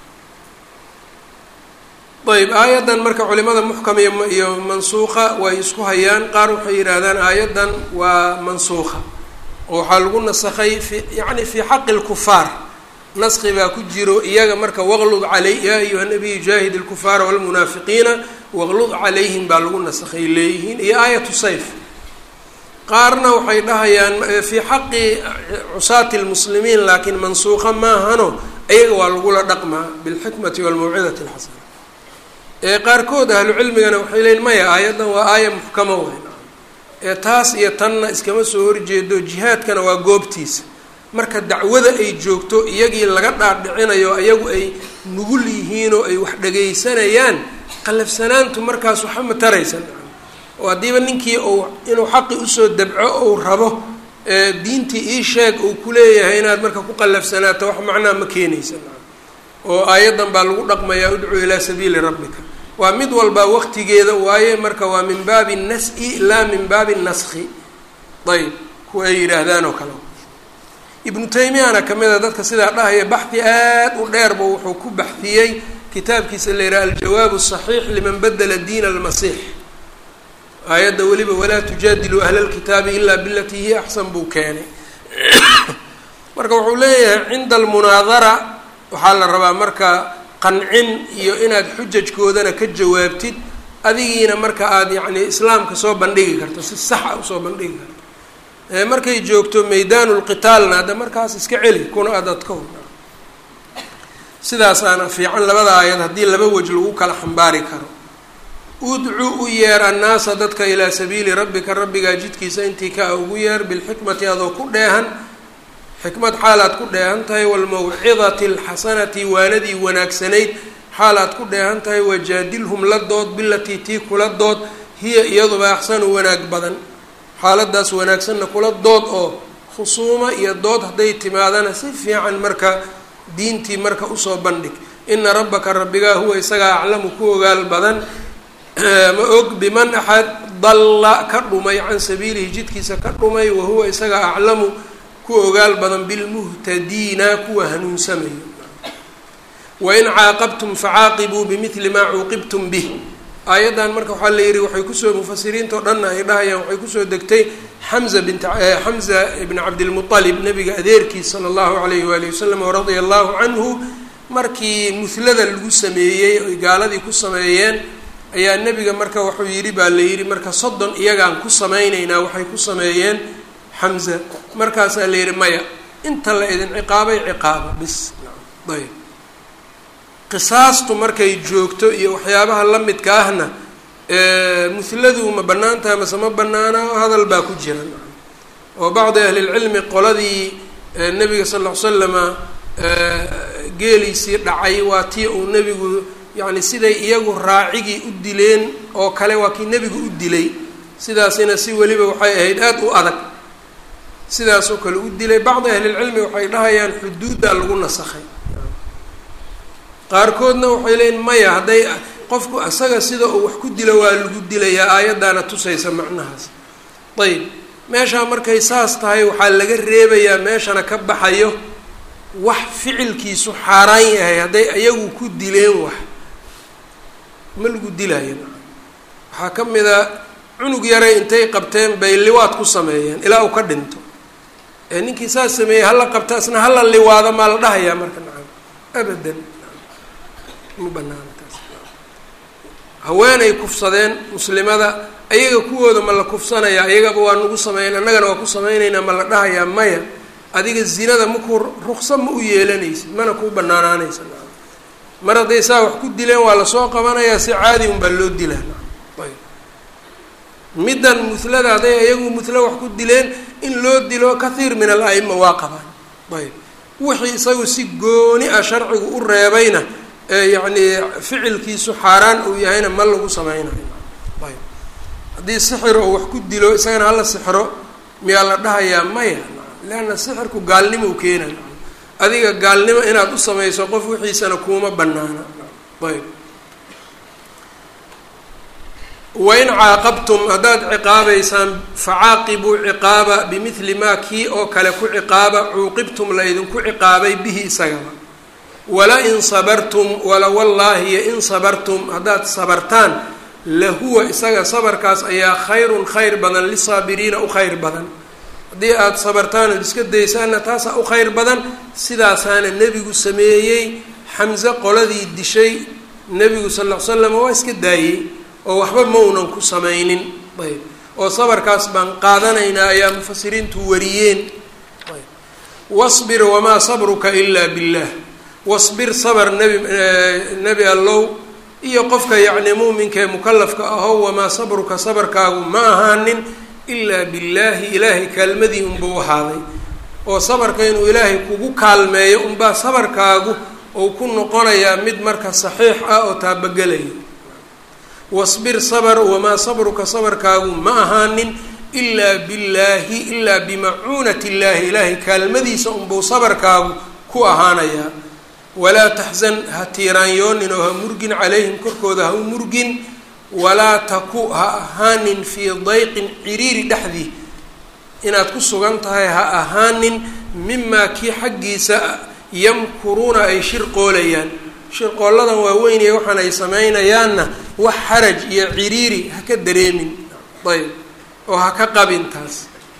ayb aayaddan marka culimada muxkam iyo mansuuqa way isku hayaan qaar waxay yidhaahdaan aayaddan waa mansuuqa oo waxaa lagu nasakhay fi yani fii xaqi lkufaar naski baa ku jiro iyaga marka waqlud caley yaa ayuha nabiyu jaahid lkufaara walmunaafiqiina waqlud calayhim baa lagu nasakhay leeyihiin iyo aayatu sayf qaarna waxay dhahayaan fii xaqi cusaati lmuslimiin laakiin mansuuqa maahano ayaga waa lagula dhaqmaa bilxikmati walmawcidati alxasana ee qaarkood ahlu cilmigana waxay leeyiin maya aayaddan waa aaya muxkamo weyn ee taas iyo tanna iskama soo horjeedo jihaadkana waa goobtiisa marka dacwada ay joogto iyagii laga dhaadhicinayo iyagu ay nugul yihiin oo ay wax dhagaysanayaan qalafsanaantu markaas waxa ma taraysan oo haddiiba ninkii uu inuu xaqi usoo dabco ou rabo diintii ii sheeg uu kuleeyahay inaad marka ku qallafsanaato wax macnaa ma keenaysa oo aayaddan baa lagu dhaqmayaa udcuu ilaa sabiili rabbika waa mid walbaa waqtigeeda waaye marka waa min baabi nas-i laa min baabi naskhi ayb kuwa ay yidhaahdaan oo kale ibnu taymiyana ka mid a dadka sidaa dhahaya baxdi aad u dheerba wuxuu ku baxdiyey kitaabkiisa la yidhaha aljawaab الصaxiix liman badla diin almasiix aayadda weliba walaa tujaadiluu ahla اlkitaabi ila bilatii hiya axsan buu keenay marka wuxuu leeyahay cinda almunaadara waxaa la rabaa marka qancin iyo inaad xujajkoodana ka jawaabtid adigiina marka aada yacni islaamka soo bandhigi karto si saxa usoo bandhigi karto markay joogto maydaanu lqitaalna hadda markaas iska celi kuna adadka ho sidaasaana fiican labada aayad haddii laba wej lagu kala xambaari karo udcu u yeer annaasa dadka ilaa sabiili rabbika rabbigaa jidkiisa intii ka ugu yeer bilxikmati adoo ku dheehan xikmad xaalaad ku dheehan tahay waalmawcidati alxasanati waanadii wanaagsanayd xaalaad ku dheehan tahay wajaadilhum la dood bilatii tii kula dood hiya iyaduba axsanu wanaag badan xaaladaas wanaagsanna kula dood oo khusuuma iyo dood hadday timaadana si fiican marka diintii marka usoo bandhig ina rabbaka rabbigaa huwa isagaa aclamu ku ogaal badan ma og biman axad dalla ka dhumay can sabiilihi jidkiisa ka dhumay wahuwa isagaa aclamu ku ogaal badan bilmuhtadiina kuwa hanuunsamayo wain caaqabtum facaaqibuu bimidli maa cuuqibtum bih aayaddan marka waxaa la yidhi waxay kusoo mufasiriinta o dhanna ay dhahayaan waxay kusoo degtay xamza bint xamza ibn cabdilmualib nabiga adeerkiis sala allahu alayhi waalihi wasalam radia allahu canhu markii muhlada lagu sameeyey oy gaaladii ku sameeyeen ayaa nebiga marka wuxuu yidhi baa la yidhi marka soddon iyagaan ku samaynaynaa waxay ku sameeyeen xamza markaasaa la yidhi maya inta la idin ciqaabay ciqaaba bis ayb qisaastu markay joogto iyo waxyaabaha la midka ahna muhladu ma bannaan tahay mase ma bannaana hadal baa ku jira oo bacdi ahlilcilmi qoladii nebiga sal ll ly slama geeliisii dhacay waa tii uu nebigu yacni siday iyagu raacigii u dileen oo kale waa kii nebigu u dilay sidaasina si weliba waxay ahayd aada u adag sidaasoo kale u dilay bacdi ahlilcilmi waxay dhahayaan xuduuddaa lagu nasakhay qaarkoodna waxay leeyiin maya hadday qofku isaga sida uu wax ku dilo waa lagu dilayaa aayaddaana tusaysa macnahaas ayb meeshaa markay saas tahay waxaa laga reebayaa meeshana ka baxayo wax ficilkiisu xaaraan yahay hadday iyagu ku dileen wax ma lagu dilaayo waxaa ka mid a cunug yaray intay qabteen bay liwaad ku sameeyeen ilaa uu ka dhinto ee ninkii saas sameeyey hala qabta isna hala liwaado maa la dhahayaa marka nacam abadan ma banaana taas haweenay kufsadeen muslimada ayaga kuwooda ma la kufsanayaa iyagaba waa nagu sameyn annagana waa ku samaynaynaa ma la dhahayaa maya adiga zinada makuu ruksa ma u yeelanaysid mana kuu banaanaanaysa mar hadday saa wax ku dileen waa lasoo qabanayaa si caadi un baa loo dilaa ayb middan muhlada hadday iyagu muhlo wax ku dileen in loo dilo kathiir min al a'ima waa qabaan ayb wixii isagu si gooni ah sharcigu u reebayna yacni ficilkiisu xaaraan uu yahayna ma lagu sameynayo ayb haddii sixir oo wax ku dilo isagana hala sixro miyaa la dhahayaa maya leanna sixirku gaalnimo u keenay adiga gaalnimo inaad u samayso qof wixiisana kuuma banaana ayb wain caaqabtum haddaad ciqaabaysaan facaaqibuu ciqaaba bimidli maa kii oo kale ku ciqaaba cuuqibtum la idinku ciqaabay bihi isagaba wala in sabartum wala wallaahi iyo in sabartum haddaad sabartaan lahuwa isaga sabarkaas ayaa khayrun khayr badan lisaabiriina u khayr badan haddii aada sabartaan ood iska daysaanna taasaa u khayr badan sidaasaana nebigu sameeyey xamse qoladii dishay nebigu sal ll ly slam waa iska daayey oo waxba ma unan ku samaynin ayb oo sabarkaas baan qaadanaynaa ayaa mufasiriintu wariyeen wasbir wamaa sabruka ilaa billah wasbir sabr nebi nebi allow iyo qofka yacni muuminka ee mukalafka ahow wamaa sabruka sabarkaagu ma ahaanin ilaa billaahi ilaahay kaalmadii unbuu ahaaday oo sabarka inuu ilaahay kugu kaalmeeyo unbaa sabarkaagu ou ku noqonayaa mid marka saxiix ah oo taabagelayo wasbir sabr wamaa sabruka sabarkaagu ma ahaanin ilaa billaahi ilaa bimacuunati illaahi ilaahay kaalmadiisa unbuu sabarkaagu ku ahaanayaa walaa taxzan ha tiiraanyoonin oo ha murgin calayhim korkooda ha u murgin walaa taku ha ahaanin fii dayqin ciriiri dhexdii inaad ku sugan tahay ha ahaanin mimaa kii xaggiisa yamkuruuna ay shirqoolayaan shirqooladan waaweynaya waxaan ay samaynayaanna wax xaraj iyo ciriiri ha ka dareemin ayb oo ha ka qabin taas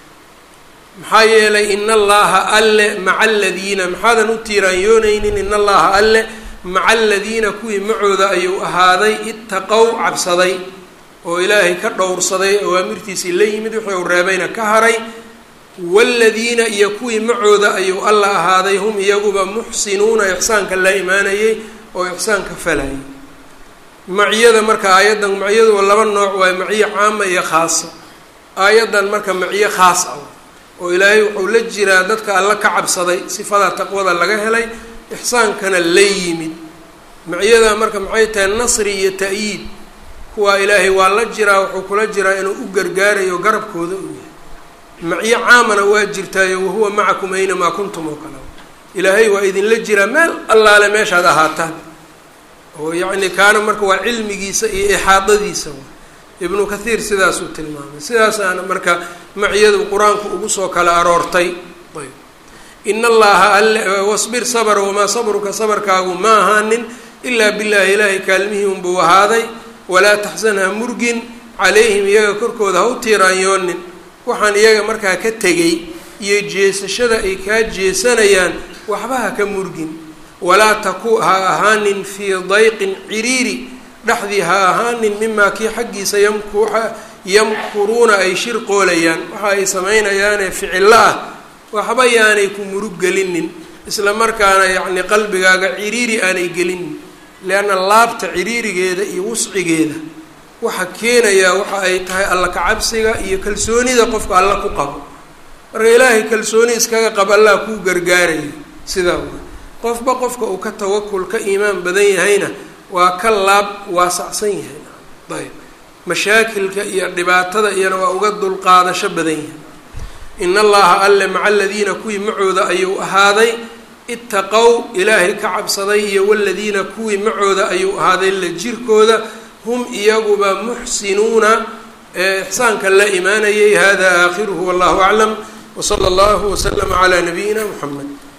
maxaa yeelay ina allaha alle maca aladiina maxaadan u tiiraanyoonaynin in allaha alle maca aladiina kuwii macooda ayuu ahaaday ittaqow cabsaday oo ilaahay ka dhowrsaday awaamirtiisii la yimid wixii uu reebayna ka haray waaladiina iyo kuwii macooda ayuu alla ahaaday hum iyaguba muxsinuuna ixsaanka la imaanayay oo ixsaanka falayay maciyada marka aayaddan maciyadu laba nooc waaye maciyo caama iyo khaasa aayaddan marka maciyo khaas ah oo ilaahay wuxuu la jiraa dadka alla ka cabsaday sifada taqwada laga helay ixsaankana la yimid maciyada marka maxay tahay nasri iyo ta'yiid kuwaa ilaahay waa la jiraa wuxuu kula jiraa inuu u gargaarayo garabkooda uu yahay maciyo caamana waa jirtaayo wahuwa macakum aynamaa kuntum oo kale ilaahay waa idinla jiraa meel allaale meeshaad ahaataan oo yacni kaana marka waa cilmigiisa iyo ixaadadiisa ibnu kathiir sidaasuu tilmaamay sidaasaana marka maciyadu qur-aanku ugu soo kala aroortay ayb in allaha alle wasbir sabr wamaa sabruka sabarkaagu ma ahaanin ilaa billaahi ilaahay kaalmihii unbuu ahaaday walaa taxsan ha murgin calayhim iyaga korkooda ha u tiiraanyoonin waxaan iyaga markaa ka tegay iyo jeesashada ay kaa jeesanayaan waxba ha ka murgin walaa taku ha ahaanin fii dayqin ciriiri dhexdii ha ahaanin mimaa kii xaggiisa yamku yamkuruuna ay shirqoolayaan waxa ay samaynayaanee ficillo ah waxba yaanay ku murug gelinin isla markaana yacni qalbigaaga ciriiri aanay gelinin leanna laabta ciriirigeeda iyo wuscigeeda waxa keenayaa waxa ay tahay alla kacabsiga iyo kalsoonida qofka alla ku qabo marka ilaahay kalsooni iskaga qabo allah kuu gargaaraya sidaa wa qofba qofka uu ka tawakul ka iimaan badan yahayna waa ka laab waasacsan yahay ayb mashaakilka iyo dhibaatada iyana waa uga dulqaadasho badan yahay in allaha alle maca aladiina kuwii macooda ayuu ahaaday ittaqow ilaahay ka cabsaday iyo waladiina kuwii macooda ayuu ahaaday la jirkooda hum iyaguba muxsinuuna ee ixsaanka la imaanayay hada aakhiruhu wallahu aclam wsala allahu waslama calaa nabiyina muxamed